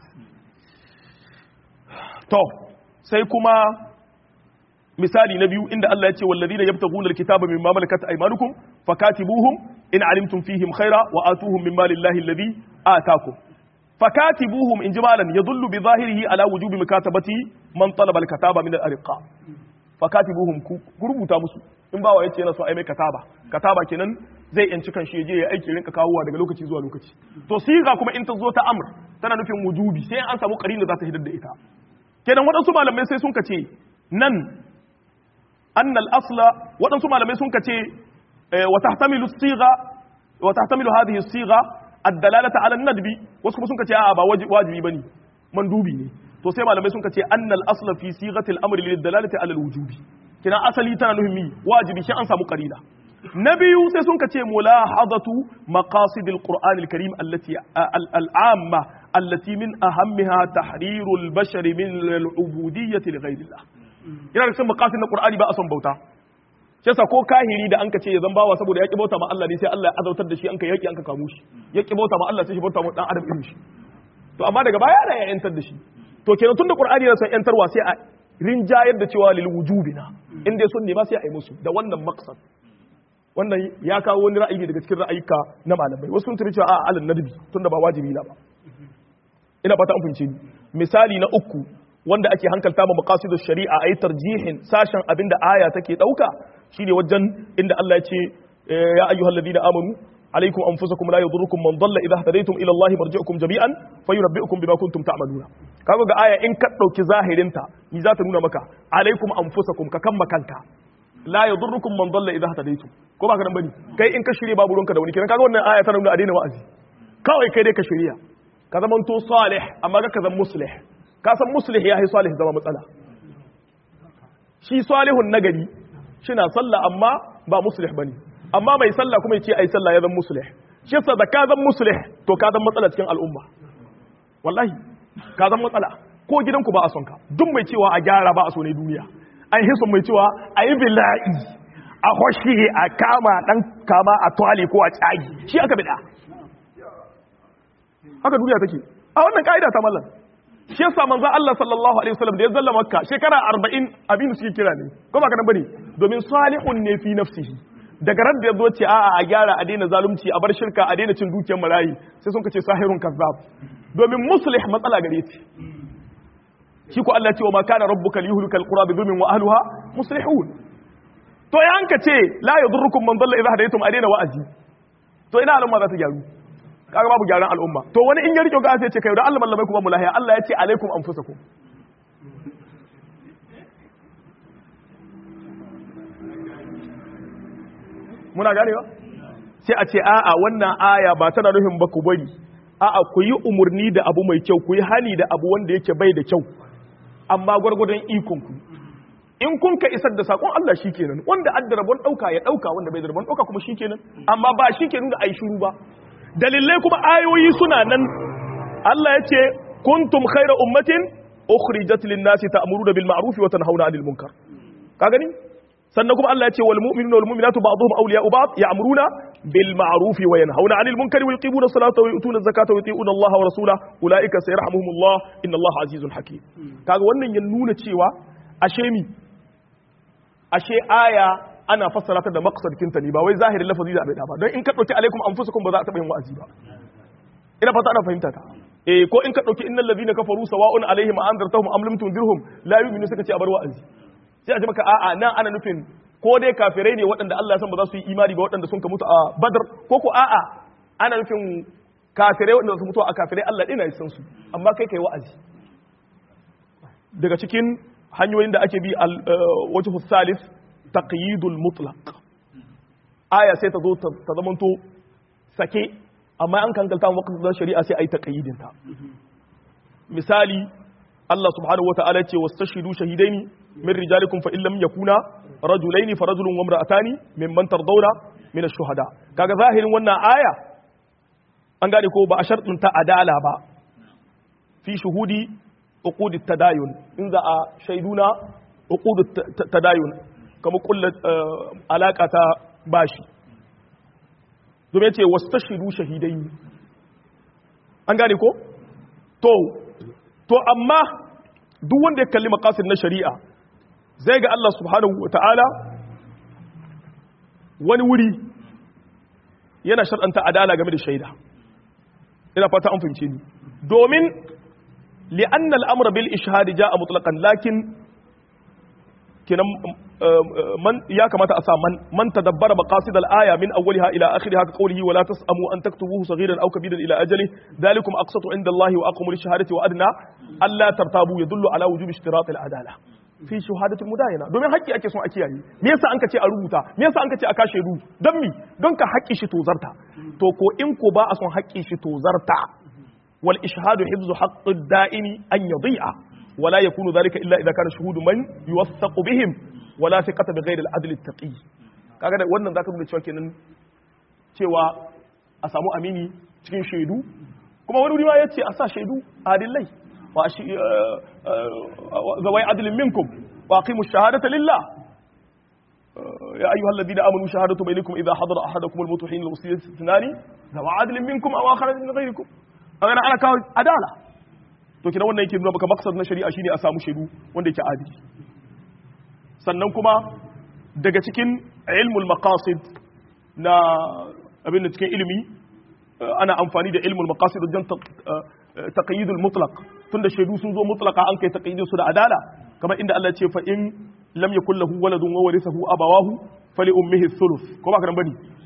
to sai kuma misali na biyu inda Allah ya ce wallazina yabtaguna al-kitaba mimma malakat aymanukum fakatibuhum in alimtum fihim khaira wa atuhum mimma lillahi alladhi ataakum fakatibuhum in jimalan yadullu bi zahirihi ala wujubi mukatabati man talaba al-kataba min al-arqa fakatibuhum ku rubuta musu in bawa yace yana so ai mai kataba kataba kenan zai yanci kan shi je ya aiki rinka kawowa daga lokaci zuwa lokaci to siga kuma in ta zo ta amr tana nufin wujubi sai an samu qarina za ta hidar da ita kenan waɗansu malamai sai sun kace nan annal asla waɗansu malamai sun kace wa tahtamilu siga wa tahtamilu hadhihi siga ad-dalalata ala an-nadbi wasu kuma sun kace a'a ba wajibi bane mandubi ne to sai malamai sun kace annal asla fi sigatil amri lil dalalati ala al-wujubi kina asali tana nufin mi wajibi shi an samu qarina na biyu sai sun kace mulahadatu maqasidil qur'anil karim allati al-amma allati min ahammiha tahrirul bashari min al-ubudiyyati li ghayrillah yana da cikin maqasid na qur'ani ba a son bauta shi yasa ko kahiri da anka ce ya zan bawa saboda yaki bauta ma Allah ne sai Allah ya azautar da shi anka yaki anka kamu shi yaki bauta ma Allah sai shi bauta ma dan adam irin shi to amma daga baya da ya yantar da shi to kenan tunda qur'ani yana son yantarwa sai a rinjayar da cewa lil wujubina in dai sun ne ba sai a yi musu da wannan maqsad wannan ya kawo wani ra'ayi daga cikin ra'ayika na malamai wasu sun tuni cewa a alal nadbi tunda ba wajibi na ba ina fata an fahimce ni misali na uku wanda ake hankalta ma maqasidu shari'a ayi tarjihin sashen abinda aya take dauka shine wajen inda Allah ya ce ya ayyuhal ladina amanu alaikum anfusakum la yadurrukum man dalla idha hadaytum ila allahi marji'ukum jami'an fayunabbi'ukum bima kuntum ta'maluna kaga ga aya in ka dauki zahirin ta ni za ta nuna maka alaikum anfusakum ka kan makanka la yadurrukum man dalla idha hadaytum ko ba ka nan bane kai in ka shirye babu ruwanka da wani kiran kaga wannan aya ta nuna a daina wa'azi kawai kai dai ka shirya ka zama to salih amma ga ka zama muslih ka san muslih ya yi salih zama matsala shi salihun nagari shi na sallah amma ba muslih bane amma mai sallah kuma yace ai sallah ya zama muslih shi yasa da ka zama muslih to ka zama matsala cikin al'umma wallahi ka zama matsala ko gidanku ba a son ka duk mai cewa a gyara ba a so ne duniya an hisun mai cewa a yi bila'i a hoshi a kama dan kama a twali ko a tsagi shi aka bida haka duniya take a wannan ka'ida ta mallan shi yasa manzo Allah sallallahu alaihi wasallam da ya zalla makka shekara 40 abin da suke kira ne ko ba kana bane domin salihun ne fi nafsihi daga ran da yazo ce a'a a gyara a daina zalunci a bar shirka a daina cin dukiyar marayi sai sun kace sahirun kazzab domin muslih matsala gare shi shi ko Allah ya ce wa ma kana rabbuka liyuhlika alqura bi dhulmin wa ahliha muslihun to ya hanka ce la yadurrukum man dalla idha hadaytum a daina wa'azi to ina al'umma za ta gyaru kaga babu gyaran al'umma to wani in ya rike ga sai ce kai da Allah mallamai ku ba mu lahiya Allah ya ce alaikum anfusakum muna ganewa sai a ce a'a wannan aya ba tana nufin ba ku bari a'a ku yi umurni da abu mai kyau ku yi hali da abu wanda yake bai da kyau amma gwargwadon ikon ku in kun ka isar da sakon Allah shikenan wanda adda rabon dauka ya dauka wanda bai da rabon dauka kuma shikenan amma ba shikenan da ai shiru ba dalilai kuma ayoyi suna nan Allah ya ce kuntum khayra ummatin ukhrijat lin-nasi ta'muruna bil ma'ruf wa tanhauna 'anil munkar ka gani sannan kuma Allah ya ce wal mu'minuna wal mu'minatu ba'dhum awliya'u ba'd ya'muruna bil ma'ruf wa yanhauna 'anil munkari wa yuqimuna as-salata wa yu'tuna az-zakata wa yuti'una Allah wa rasulahu ulaika sayarhamuhumullah inna Allah 'azizun hakim kaga wannan ya nuna cewa ashe mi ashe aya ana fassara ta da maqsadin ta ne ba wai zahirin lafazi da abin ba don in ka dauki alaikum anfusakum ba za a taba yin wa'azi ba ina fata ana fahimta ta eh ko in ka dauki innal ladina kafaru sawa'un alaihim anzartahum am lam tunzirhum la yu'minu suka ce a bar wa'azi sai a ji maka a'a nan ana nufin ko dai kafirai ne waɗanda Allah ya san ba za su yi imani ba waɗanda sun ka mutu a Badr ko ko a'a ana nufin kafirai waɗanda su mutu a kafirai Allah ɗina ya san su amma kai kai wa'azi daga cikin hanyoyin da ake bi wajhu salis taqyidul mutlaq aya sai ta zo ta zamanto sake amma an kankalta waqtin da shari'a sai ai taqyidin ta misali Allah subhanahu wata'ala ce wastashidu shahidaini min rijalikum fa illam yakuna rajulaini fa rajulun wa imra'atani mimman tardawna min ash-shuhada kaga zahirin wannan aya an gane ko ba a shartun ta adala ba fi shuhudi uqud tadayun in za a shaiduna uqud tadayun kamar kulla alaka ta bashi domin ce wasu ta shiru shahidai an gane ko? to to amma duk wanda ya kalli makasin na shari'a zai ga Allah subhanahu wa ta'ala wani wuri yana shar'anta adala game da shaida ina fata an fahimce ni domin li'anna al'amura bil ishhadi ja'a mutlaqan lakin kenan man ya kamata a sa man man tadabbara maqasid al-aya min awwaliha ila akhiriha ka qawlihi wa la tasamu an taktubuhu saghiran aw kabiran ila ajali dhalikum aqsatu inda Allah wa aqwamu lish-shahadati wa adna alla tartabu yadullu ala wujubi ishtirat al-adala fi shahadati mudayana domin haƙƙi ake son a kiyaye me yasa an ka ce a rubuta me yasa an ka ce a kashe ru don mi don ka haƙƙi shi tozarta to ko in ko ba a son haƙƙi shi tozarta wal ishhadu hifzu haqqi ad-da'ini an yadhi'a ولا يكون ذلك الا اذا كان شهود من يوثق بهم ولا ثقه بغير العدل التقي kaga da wannan zaka nuna cewa kenan cewa a samu amini cikin shaidu kuma wani wuri ma yace a sa shaidu adillai wa zawai adlin minkum wa aqimu shahadata lillah يا أيها الذين آمنوا شهادة بينكم إذا حضر أحدكم الموت حين الوصية اثنان ذو عدل منكم أو آخر من غيركم أنا أنا كان عدالة to kina wannan yake nuna maka maksad na shari'a shine a samu shaidu wanda yake adili sannan kuma daga cikin ilmul maqasid na abin da cikin ilimi ana amfani da ilmul maqasid wajen taqyidul mutlaq tunda shaidu sun zo mutlaqa an kai taqyidin su da adala kamar inda Allah ya ce fa in lam yakul lahu waladun wa warithahu abawahu fali ummihi thuluth ko ba kan bane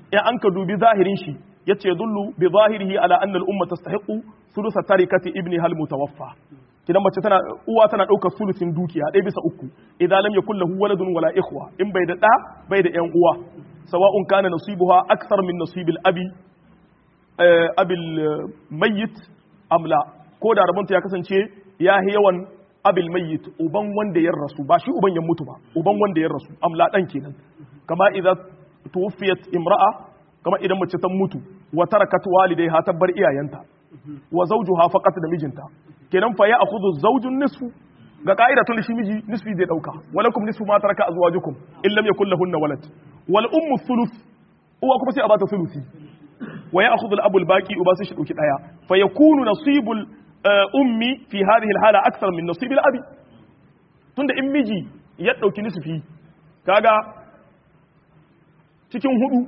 in an ka dubi zahirin shi yace dullu bi zahirihi ala anna al-umma tastahiqu thuluth tarikati ibni hal mutawaffa kidan mace tana uwa tana daukar sulusin dukiya ɗaya bisa uku idan lam yakul lahu waladun wala ikhwa in bai da da bai da yan uwa sawa'un kana nasibuha akthar min nasibil abi abil mayyit amla ko da rabonta ya kasance ya yi yawan abil mayyit uban wanda ya rasu ba shi uban ya mutu ba uban wanda ya rasu amla dan kenan kama idan tuwfiyat imra'a kama idan mace ta mutu wa tarakat walidayha tabbar iyayenta wa zawjuha faqat da mijinta kenan fa ya akhudhu zawjun nisfu ga ka'ida tun shi miji nisfi zai dauka walakum nisfu ma taraka azwajukum in lam yakul lahunna walad wal ummu thuluth uwa kuma sai a bata thuluthi wa ya'khudhu al abu al baqi uba sai shi dauki daya fa yakunu nasibul ummi fi hadhihi al hala akthar min nasib al abi tunda in miji ya dauki nisfi kaga cikin hudu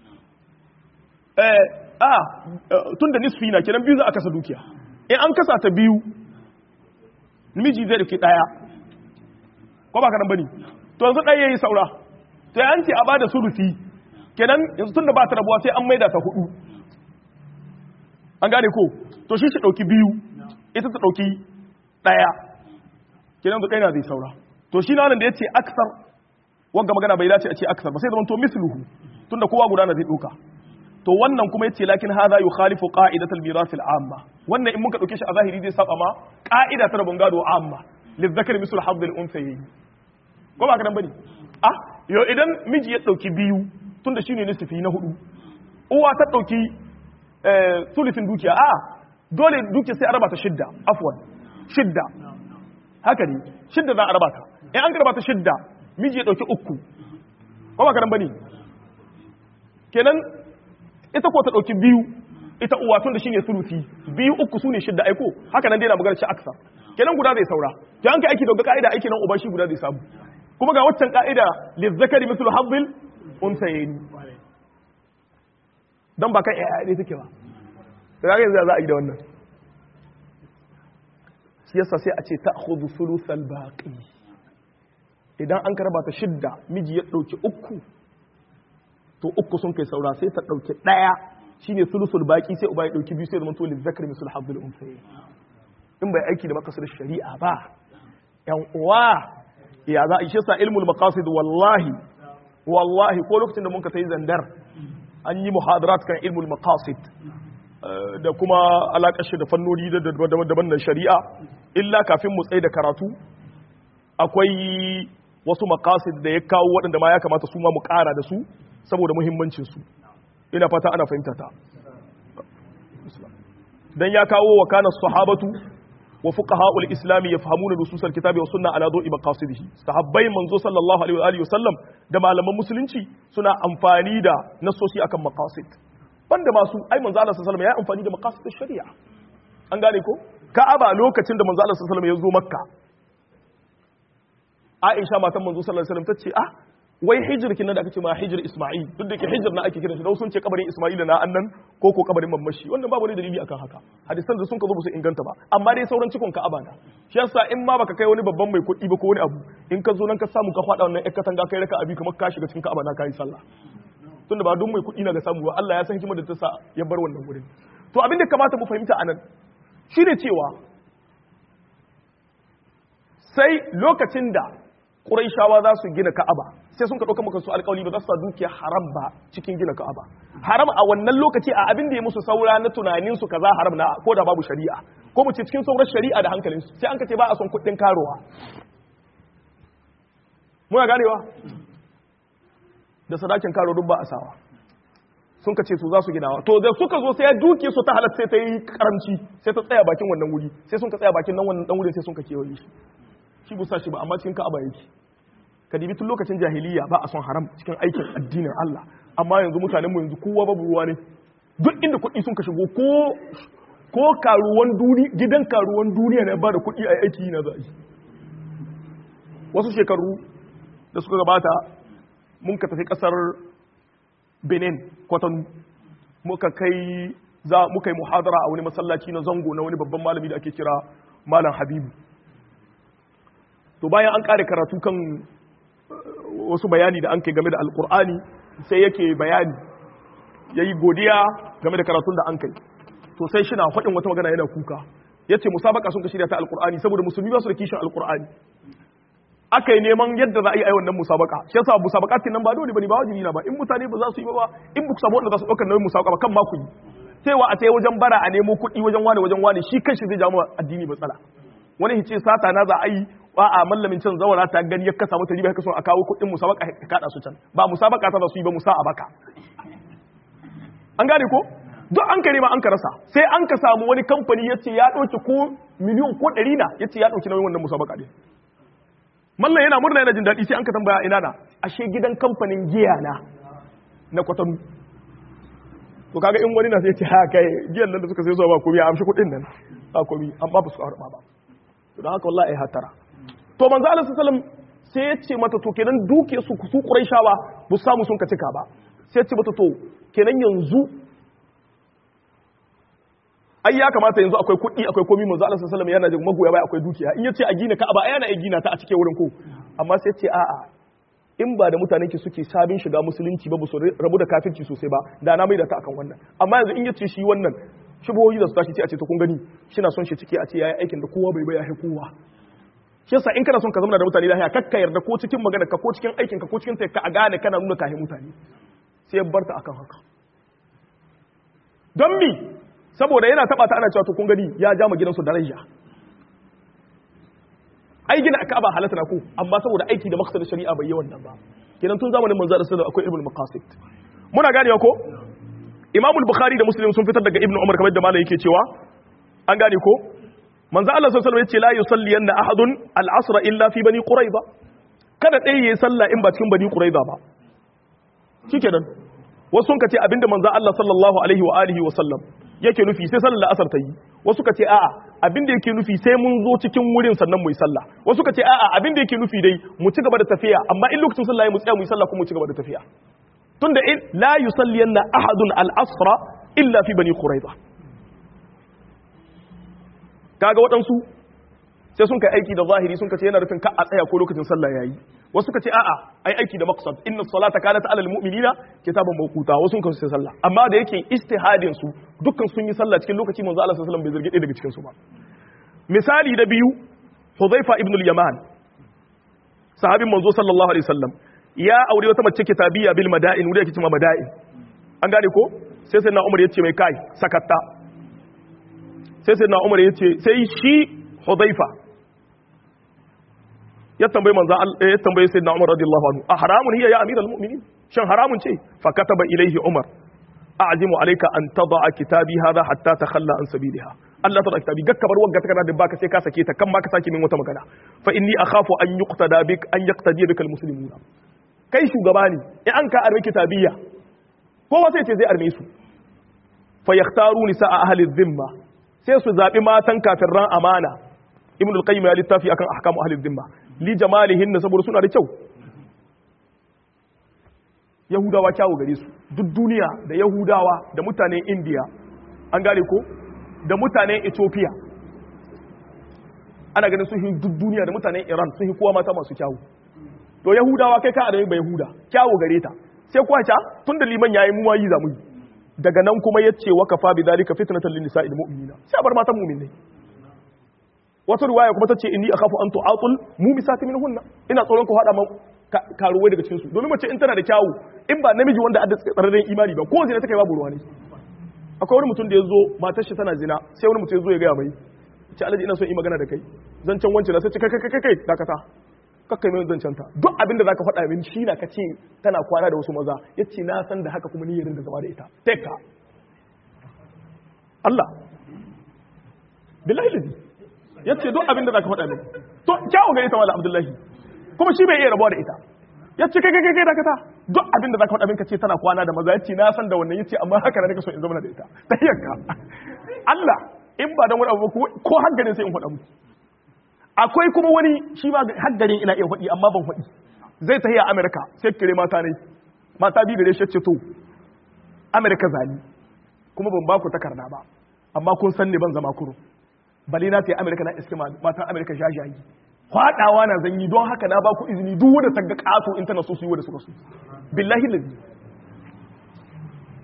eh a tunda nisfi na kenan biyu za a kasa dukiya in an kasa ta biyu miji zai dauki daya ko ba ka nan bane to yanzu ɗaya yayi saura to an ce a bada surufi kenan yanzu tunda ba ta rabuwa sai an maida ta hudu an gane ko to shi shi dauki biyu ita ta dauki daya kenan yanzu ɗaya na zai saura to shi na nan da yace aksar wanga magana bai dace a ce aksar ba sai zaman to misluhu tunda kowa guda na zai dauka to wannan kuma yace lakin hadha yukhalifu qa'idatal mirath al-amma wannan in muka dauke shi a zahiri zai saba ma qa'ida ta rabon gado amma lizzakari mislu hadd al-unthayayn ko ba ka dan bane ah yo idan miji ya dauki biyu tunda shine nisfi na hudu uwa ta dauki eh sulufin dukiya a dole dukiya sai a raba ta shidda afwan shidda haka ne shidda za a raba ta in an raba ta shidda miji ya dauki uku ko ba ka dan bane kenan ita ko ta ɗauki biyu ita uwa tun da shine sulusi biyu uku su ne shidda aiko haka nan dai na magana shi aksa kenan guda zai saura to an kai aiki da ka'ida aiki nan uba shi guda zai samu kuma ga waccan ka'ida lizzakari mislu habbil unsayni dan ba kan yaya ne take ba to ga yanzu za a yi da wannan shi yasa sai a ce ta'khudhu sulusal baqi idan an karba ta shidda miji ya dauki uku to uku sun kai saura sai ta ɗauki ɗaya shine sulusul baki sai uba ya ɗauki biyu sai zama to lizzakar misul habdul unsayi in bai aiki da makasar shari'a ba yan uwa ya za a ishe sa ilmul maqasid wallahi wallahi ko lokacin da mun ka sai zandar an yi muhadarat kan ilmul maqasid da kuma alaƙar shi da fannoni daban da shari'a illa kafin mu tsaye da karatu akwai wasu maqasid da ya kawo waɗanda ma ya kamata su ma mu ƙara da su saboda muhimmancinsu ina fata ana fahimta ta dan ya kawo wa kana sahabatu wa fuqaha'ul islami yafhamuna nususal kitabi wa sunna ala dawi maqasidihi sahabbai manzo sallallahu alaihi wa alihi wasallam da malaman musulunci suna amfani da nasoshi akan maqasid banda masu ai manzo Allah sallallahu alaihi wasallam ya amfani da maqasid shari'a an gane ko ka'aba lokacin da manzo Allah sallallahu alaihi wasallam ya zo makka Aisha matan manzo sallallahu alaihi wasallam tace ah wai hijir kin da aka ce ma hijir Isma'il duk da ke hijir na ake kiran shi da sun ce kabarin Isma'il na annan ko ko kabarin mamashi wannan babu wani dalili akan haka hadisan da sun ka zo ba su inganta ba amma dai sauran cikon Ka'aba na shi yasa in ma baka kai wani babban mai kuɗi ba ko wani abu in ka zo nan ka samu ka faɗa wannan ƴar katanga kai raka abi kamar ka shiga cikin Ka'aba na kai sallah tunda ba duk mai kuɗi na ga samu ba Allah ya san hikimar da ta sa ya bar wannan wurin to abin da kamata mu fahimta anan shine cewa sai lokacin da Qurayshawa za su gina Ka'aba sai sun ka ɗauka maka su alƙawari ba za su sa dukiya haram ba cikin gina Ka'aba haram a wannan lokaci a abin da ya musu saura na tunanin su kaza haram na ko da babu shari'a ko mu ce cikin sauran shari'a da hankalin su sai an ka ce ba a son kuɗin karowa muna ganewa da sadakin karo duk ba a sawa sun ka ce su za su ginawa to da suka zo sai ya duke su ta halatta sai ta yi karamci sai ta tsaya bakin wannan wuri sai sun ka tsaya bakin nan wannan dan wurin sai sun ka kewaye shi shi busa shi ba amma cikin ka'aba yake ka dibi tun lokacin jahiliya ba a son haram cikin aikin addinin Allah amma yanzu mutanen mu yanzu kowa babu ruwa ne duk inda kuɗi sun ka shigo ko ko karuwan duni gidan karuwan duniya ne ba da kuɗi a aiki na za wasu shekaru da suka gabata mun ka tafi kasar Benin kwatan muka kai za muka yi muhadara a wani masallaci na zango na wani babban malami da ake kira malam Habibu to bayan an kare karatu kan wasu bayani da an kai game da alkur'ani sai yake bayani yayi godiya game da karatun da an kai to sai shi na faɗin wata magana yana kuka yace musabaka sun ka shirya ta alqur'ani saboda musulmi ba su da kishin alqur'ani aka yi neman yadda za a yi a wannan musabaka shi yasa musabakatin nan ba dole bane ba wajibi na ba in mutane ba za su yi ba in ba ku samu wanda za su ɗaukar nauyin musabaka ba kan ma ku yi cewa a tsaye wajen bara a nemo kuɗi wajen wani wajen wani shi kanshi zai jawo addini matsala wani hice sata na za a yi ba a mallamin can zawara ta gani ya kasa mata riba ya kaso a kawo kuɗin musabaka ya kada su can ba musabaka ta za su yi ba musa a baka an gane ko duk an kare ma an ka rasa sai an ka samu wani kamfani ya ce ya ɗauki ko miliyon ko ɗari na ya ce ya ɗauki nauyin wannan musabaka ɗin mallan yana murna yana jin daɗi sai an ka tambaya ina na ashe gidan kamfanin giya na na kwatanu to kaga in wani na sai ce ha kai giyan nan da suka sai zuwa ba komai a amshi kuɗin nan ba komai an ba su harba ba to don haka wallahi hatara to manzo Allah sallallahu sai ya ce mata to kenan duke su su Quraishawa bu samu sun ka cika ba sai ya ce mata to kenan yanzu ai ya kamata yanzu akwai kuɗi akwai komai manzo Allah sallallahu alaihi yana jin magoya bai akwai dukiya in yace a gina Ka'aba ai yana iya gina ta a cikin wurin ko amma sai ce a'a in ba da mutanen ki suke sabin shiga musulunci ba su rabu da kafirci sosai ba da na maida ta akan wannan amma yanzu in yace shi wannan shubuhoyi da su tashi sai a ce to kun gani shi na son shi ciki a ce yayi aikin da kowa bai bai ya kowa shi yasa in kana son ka zama da mutane lafiya kakka yarda ko cikin magana ka ko cikin aikin ka ko cikin ka a gane kana nuna kahin mutane sai ya barta akan haka don mi saboda yana taba ta ana cewa to kun gani ya ja ma gidansu daraja ai gina aka ba halatta na ku amma saboda aiki da maqsad shari'a bai yi wannan ba kenan tun zamanin manzo da sallallahu akwai ibnu maqasid muna ganewa ko imam al-bukhari da muslim sun fitar daga ibnu umar kamar da malai yake cewa an gane ko manzo Allah sallallahu alaihi wasallam yace la yusalli yanna ahadun al-asr illa fi bani quraiba kada dai yayi sallah in ba cikin bani quraiba ba shikenan wasu sun kace abinda manzo Allah sallallahu alaihi wa alihi wa sallam yake nufi sai sallar asar ta yi wasu ka ce a'a abin da yake nufi sai mun zo cikin wurin sannan mu yi sallah wasu ka ce a'a abin da yake nufi dai mu ci gaba da tafiya amma in lokacin sallah ya mu tsaya mu yi sallah kuma mu ci gaba da tafiya tunda in la yusalliyanna ahadun al-asra illa fi bani quraiza kaga waɗansu sai sun kai aiki da zahiri sun kace yana rufin ka a tsaya ko lokacin sallah yayi wasu kace a'a ai aiki da maqsad inna salata kanat alal mu'minina kitaban mawquta wasu sun kace sallah amma da yake istihadin su dukkan sun yi sallah cikin lokaci manzo Allah sallallahu alaihi wasallam bai zargi daga cikin su ba misali da biyu Hudhaifa ibn al-Yaman sahabin manzo sallallahu alaihi wasallam ya aure wata mace kitabiyya bil mada'in wuri yake cewa mada'in an gane ko sai sai na Umar yace mai kai sakatta sai sai na Umar yace sai shi Hudhaifa ya tambayi manzo ya tambayi sayyidina Umar radiyallahu anhu a haramun hiya ya amiral mu'minin shan haramun ce fa kataba ilaihi Umar a'zimu alayka an tada'a kitabi hadha hatta takhalla an sabiliha Allah ta kitabi gakka bar wagga takarda da baka sai ka sake ta kan ma ka sake min wata magana fa inni akhafu an yuqtada bik an yaqtadi bika almuslimuna kai shugaba ne in an ka arme kitabiyya kowa sai ce zai arme su fa yakhtaru nisaa ahli dhimma sai su zabi matan kafirran amana ibn al-qayyim ya littafi akan ahkamu ahli dhimma li jamalihin saboda suna da kyau yahudawa kyawu gare su duk duniya da yahudawa da mutanen indiya an gane ko da mutanen ethiopia ana ganin sun duk duniya da mutanen iran sun yi kowa mata masu kyawu to yahudawa kai ka adami bai yahuda kyawu gare ta sai kuwa ca tun da liman yayi mu yi zamu daga nan kuma yace wa kafa bi dalika fitnatan lin nisa'il mu'minina sai bar matan mu'minai wata ruwaya kuma tace inni akhafu an tu'atul mumisati minhunna ina tsoron ku hada karuwai daga cikin su domin mace in tana da kyawu in ba namiji wanda adda tsararren imani ba ko zina take babu ruwa ne akwai wani mutum da ya zo matar shi tana zina sai wani mutum ya zo ya gaya mai ce alaji ina son yi magana da kai zancen wancan sai ce kai kai kai kai dakata kakkai mai zancen ta duk abin da zaka faɗa min shi na ka ce tana kwana da wasu maza yace na san da haka kuma ni yarin da zama da ita take ka Allah billahi lazi yace duk abin da zaka faɗa min to kyawu ga ita wala Abdullahi kuma shi bai iya rabuwa da ita yace kai kai kai dakata duk abin da zaka faɗa min ka ce tana kwana da maza yace na san da wannan yace amma haka ne nake so in zama da ita tayyaka Allah in ba dan wani abu ko hankalin sai in faɗa muku akwai kuma wani shi ma haddarin ina iya faɗi amma ban faɗi zai tafi a amerika sai kire mata ne mata biyu da shi ce to amerika zani kuma ban baku takarda ba amma kun san ne ban zama kuro bale na sai amerika na iske matan amerika jajayi kwaɗawa na zanyi don haka na baku izini duk wanda ta ga ƙato in tana so su yi wanda suka so billahi lazi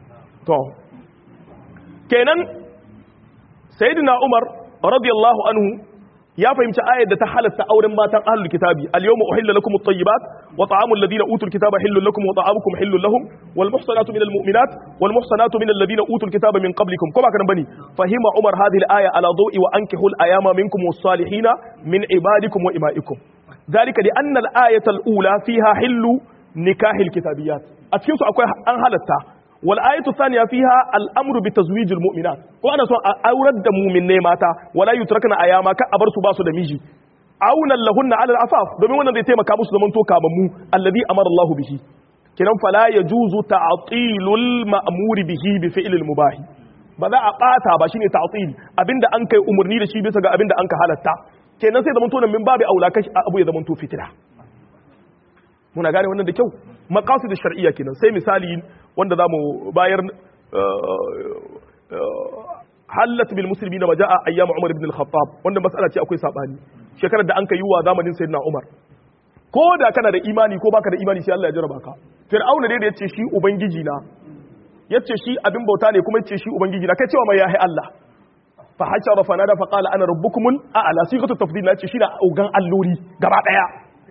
to kenan sayyidina umar radiyallahu anhu ya fahimci ayar da ta halatta auren matan ahlul kitabi al-yawma uhilla lakum at-tayyibat wa ta'amul ladina utul kitaba hillun lakum wa ta'amukum hillun lahum wal muhsanatu minal mu'minat wal muhsanatu minal ladina utul kitaba min qablikum kuma kana bane fahima umar hadhihi al-aya ala dawi wa ankihul ayama minkum was-salihina min ibadikum wa imaikum ذلك لأن الآية الأولى فيها حل نكاح الكتابيات أتكلم أكوي أن هلتا والآية الثانية فيها الأمر بتزويج المؤمنات وأنا سوى أورد مؤمن ماتا ولا يتركن أياما كأبر سباسو دميجي عونا لهن على العفاف domin wannan zai taimaka musu zaman to kamammu alladhi amara Allah bihi kinan fala yajuzu ta'tilul ma'muri bihi bi fi'lil mubahi ba za a bata ba shine ta'til abinda an kai umurni da shi bisa ga abinda an ka halatta kenan sai zaman to nan min babu aula kashi abu ya zaman to fitila muna gane wannan da kyau maqasid shar'iyya kenan sai misali wanda zamu bayar halat bil muslimin ma jaa ayyam umar ibn al-khattab wanda mas'ala ce akwai sabani shekarar da an kai wa zamanin sayyidina umar ko da kana da imani ko baka da imani sai Allah ya jarraba ka fir'auna dai da yace shi ubangiji na yace shi abin bauta ne kuma yace shi ubangiji na kai cewa mai yahi Allah fa hashara fa nada fa qala ana rabbukumul a'la sigatu tafdil na yace shi na ugan allori gaba daya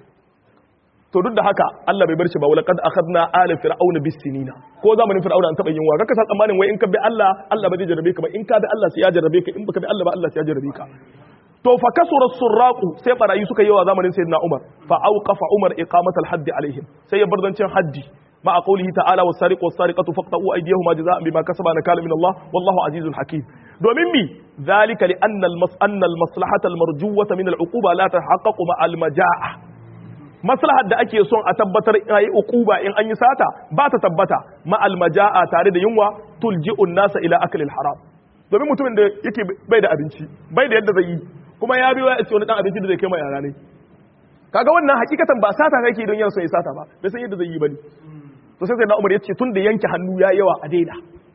to duk da haka Allah bai bar shi ba wala kad akhadna ala fir'auna bis sinina ko zamanin fir'auna an taba yin wa kaka san tsammanin wai in ka bi Allah Allah ba zai jarrabe ka ba in ka bi Allah sai ya jarrabe ka in baka bi Allah ba Allah sai ya jarrabe ka to fa kasura surraqu sai barayi suka yi wa zamanin sayyidina Umar fa auqafa Umar iqamat al-hadd alaihim sai ya barzancin haddi ma qawlihi ta'ala was-sariqu was-sariqatu faqta'u aydiyahuma jazaa'an bima kasaba nakala min Allah wallahu azizun hakim domin mi zalika li anna al-mas'anna al-maslahata al-marjuwata min al-uquba la tahaqqaqu ma al-majaa'a maslahar da ake son a tabbatar yayi uquba in an yi sata ba ta tabbata ma almaja'a tare da yunwa tulji'un nasa ila aklil haram domin mutumin da yake bai da abinci bai da yadda zai yi kuma ya biyo ya ce wani dan abinci da zai kai mai yara ne kaga wannan hakikatan ba sata kake don yana son ya sata ba bai san yadda zai yi bane to sai sai na Umar ya ce tun da yanke hannu ya yawa a daina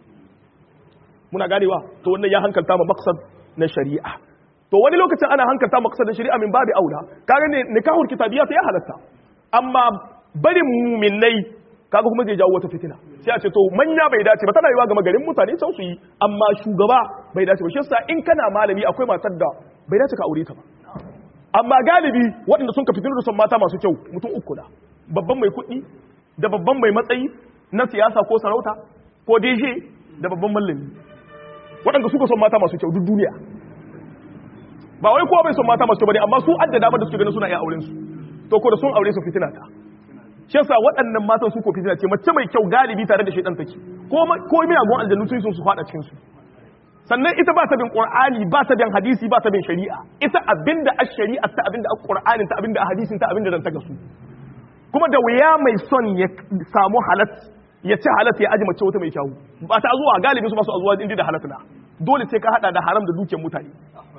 muna ganewa to wannan ya hankalta ma maksad na shari'a to wani lokacin ana hankalta maqsadin shari'a min babi aula kaga ne nikahul kitabiyya ya halatta amma barin mu'minai kaga kuma zai jawo wata fitina sai a ce to manya bai dace ba tana yiwa ga magarin mutane can su yi amma shugaba bai dace ba shi yasa in kana malami akwai matar da bai dace ka aure ta ba amma galibi waɗanda sun ka fitinu da son mata masu kyau mutum uku da babban mai kuɗi da babban mai matsayi na siyasa ko sarauta ko DJ da babban mallami waɗanda suka son mata masu kyau duk duniya ba wai kowa bai son mata masu bane amma su adda dama da suke ganin suna iya auren su to ko da sun aure su fitina ta shi yasa waɗannan matan su ko fitina ce mace mai kyau galibi tare da shaidan take ko ko miyagun aljannu sun sun su fada cikin su sannan ita ba ta bin qur'ani ba ta bin hadisi ba ta bin shari'a ita abinda ash-shari'a ta abinda qur'anin ta abinda hadisin ta abinda dan ta gasu kuma da wuya mai son ya samu halat ya ci halat ya aji mace wata mai kyau ba ta zuwa galibi su ba su zuwa inda da halat na dole sai ka hada da haram da dukiyar mutane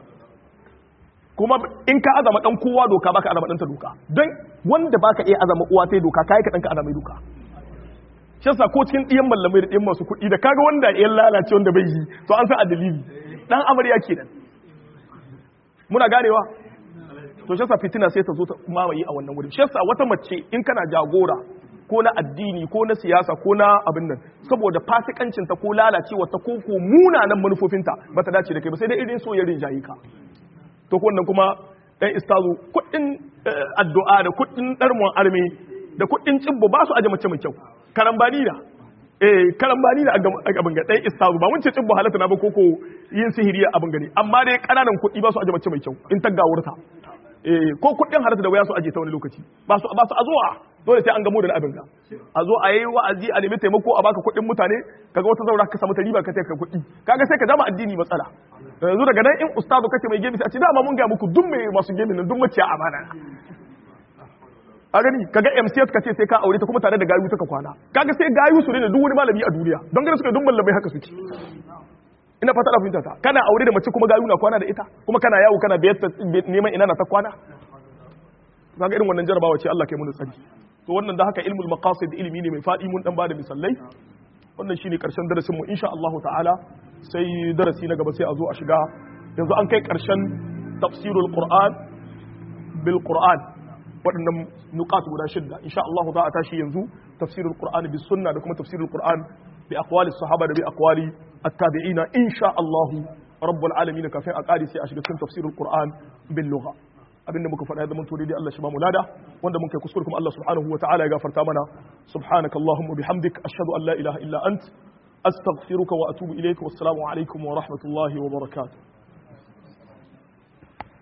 kuma in ka azama dan kowa doka baka azama dan ta doka don wanda baka iya azama uwa ta doka kai ka dan ka azama doka shi yasa ko cikin diyan mallamai da diyan masu kuɗi da kaga wanda ya lalace wanda bai yi to an san a dalili dan amarya kenan muna ganewa to shi yasa fitina sai ta zo ta mamaye a wannan wurin shi yasa wata mace in kana jagora ko na addini ko na siyasa ko na abin nan saboda fasikancin ta ko lalacewa ta ko ko munanan manufofinta ba ta dace da kai ba sai dai irin so ya rinjaye ka to wannan kuma ɗan istazu kuɗin addu'a da kuɗin ɗarmon armi da kuɗin cibbo ba su aje mace mai kyau karambani da eh karambani da a gaban ga ɗan istazu ba mun ce cibbo halatta na ba koko yin sihiri abin gani amma dai ƙananan kuɗi ba su aje mace mai kyau in ta gawurta eh ko kuɗin halatta da waya su aje ta wani lokaci ba su ba su azuwa dole sai an gamo da abin ga a zo a yi wa'azi a nemi taimako a baka kuɗin mutane kaga wata zaura ka samu ta riba ka ka kuɗi kaga sai ka jama addini matsala yanzu daga nan in ustazu kake mai gemi sai a ce dama mun ga muku duk mai masu gemi nan duk maciya amana a gani kaga MCS ka ce sai ka aure ta kuma tare da gayu ta ka kwana kaga sai gayu su ne duk wani malami a duniya don gani suka duk mallamai haka suke ina fata da fahimta ta kana aure da mace kuma gayu na kwana da ita kuma kana yawo kana biyar neman ina na ta kwana kaga irin wannan jarabawa ce Allah kai mun tsari to wannan da haka ilmul maqasid ilimi ne mai fadi mun dan bada misalai wannan shine karshen darasin mu insha Allah ta'ala sai darasi na gaba sai a zo a shiga yanzu an kai karshen tafsirul qur'an bil qur'an waɗannan nuqat guda shidda insha Allah za a tashi yanzu tafsirul qur'an bis sunna da kuma tafsirul qur'an bi aqwali sahaba da bi aqwali at-tabi'ina insha Allah rabbul alamin kafin a kare sai a shiga cikin tafsirul qur'an bil lugha abinda muka faɗa zaman to dai Allah shi ba mu lada wanda mun kai kuskure kuma Allah subhanahu wa ta'ala ya gafarta mana subhanaka allahumma bihamdik ashhadu an la ilaha illa ant astaghfiruka wa atubu ilayka wassalamu alaikum wa rahmatullahi wa barakatuh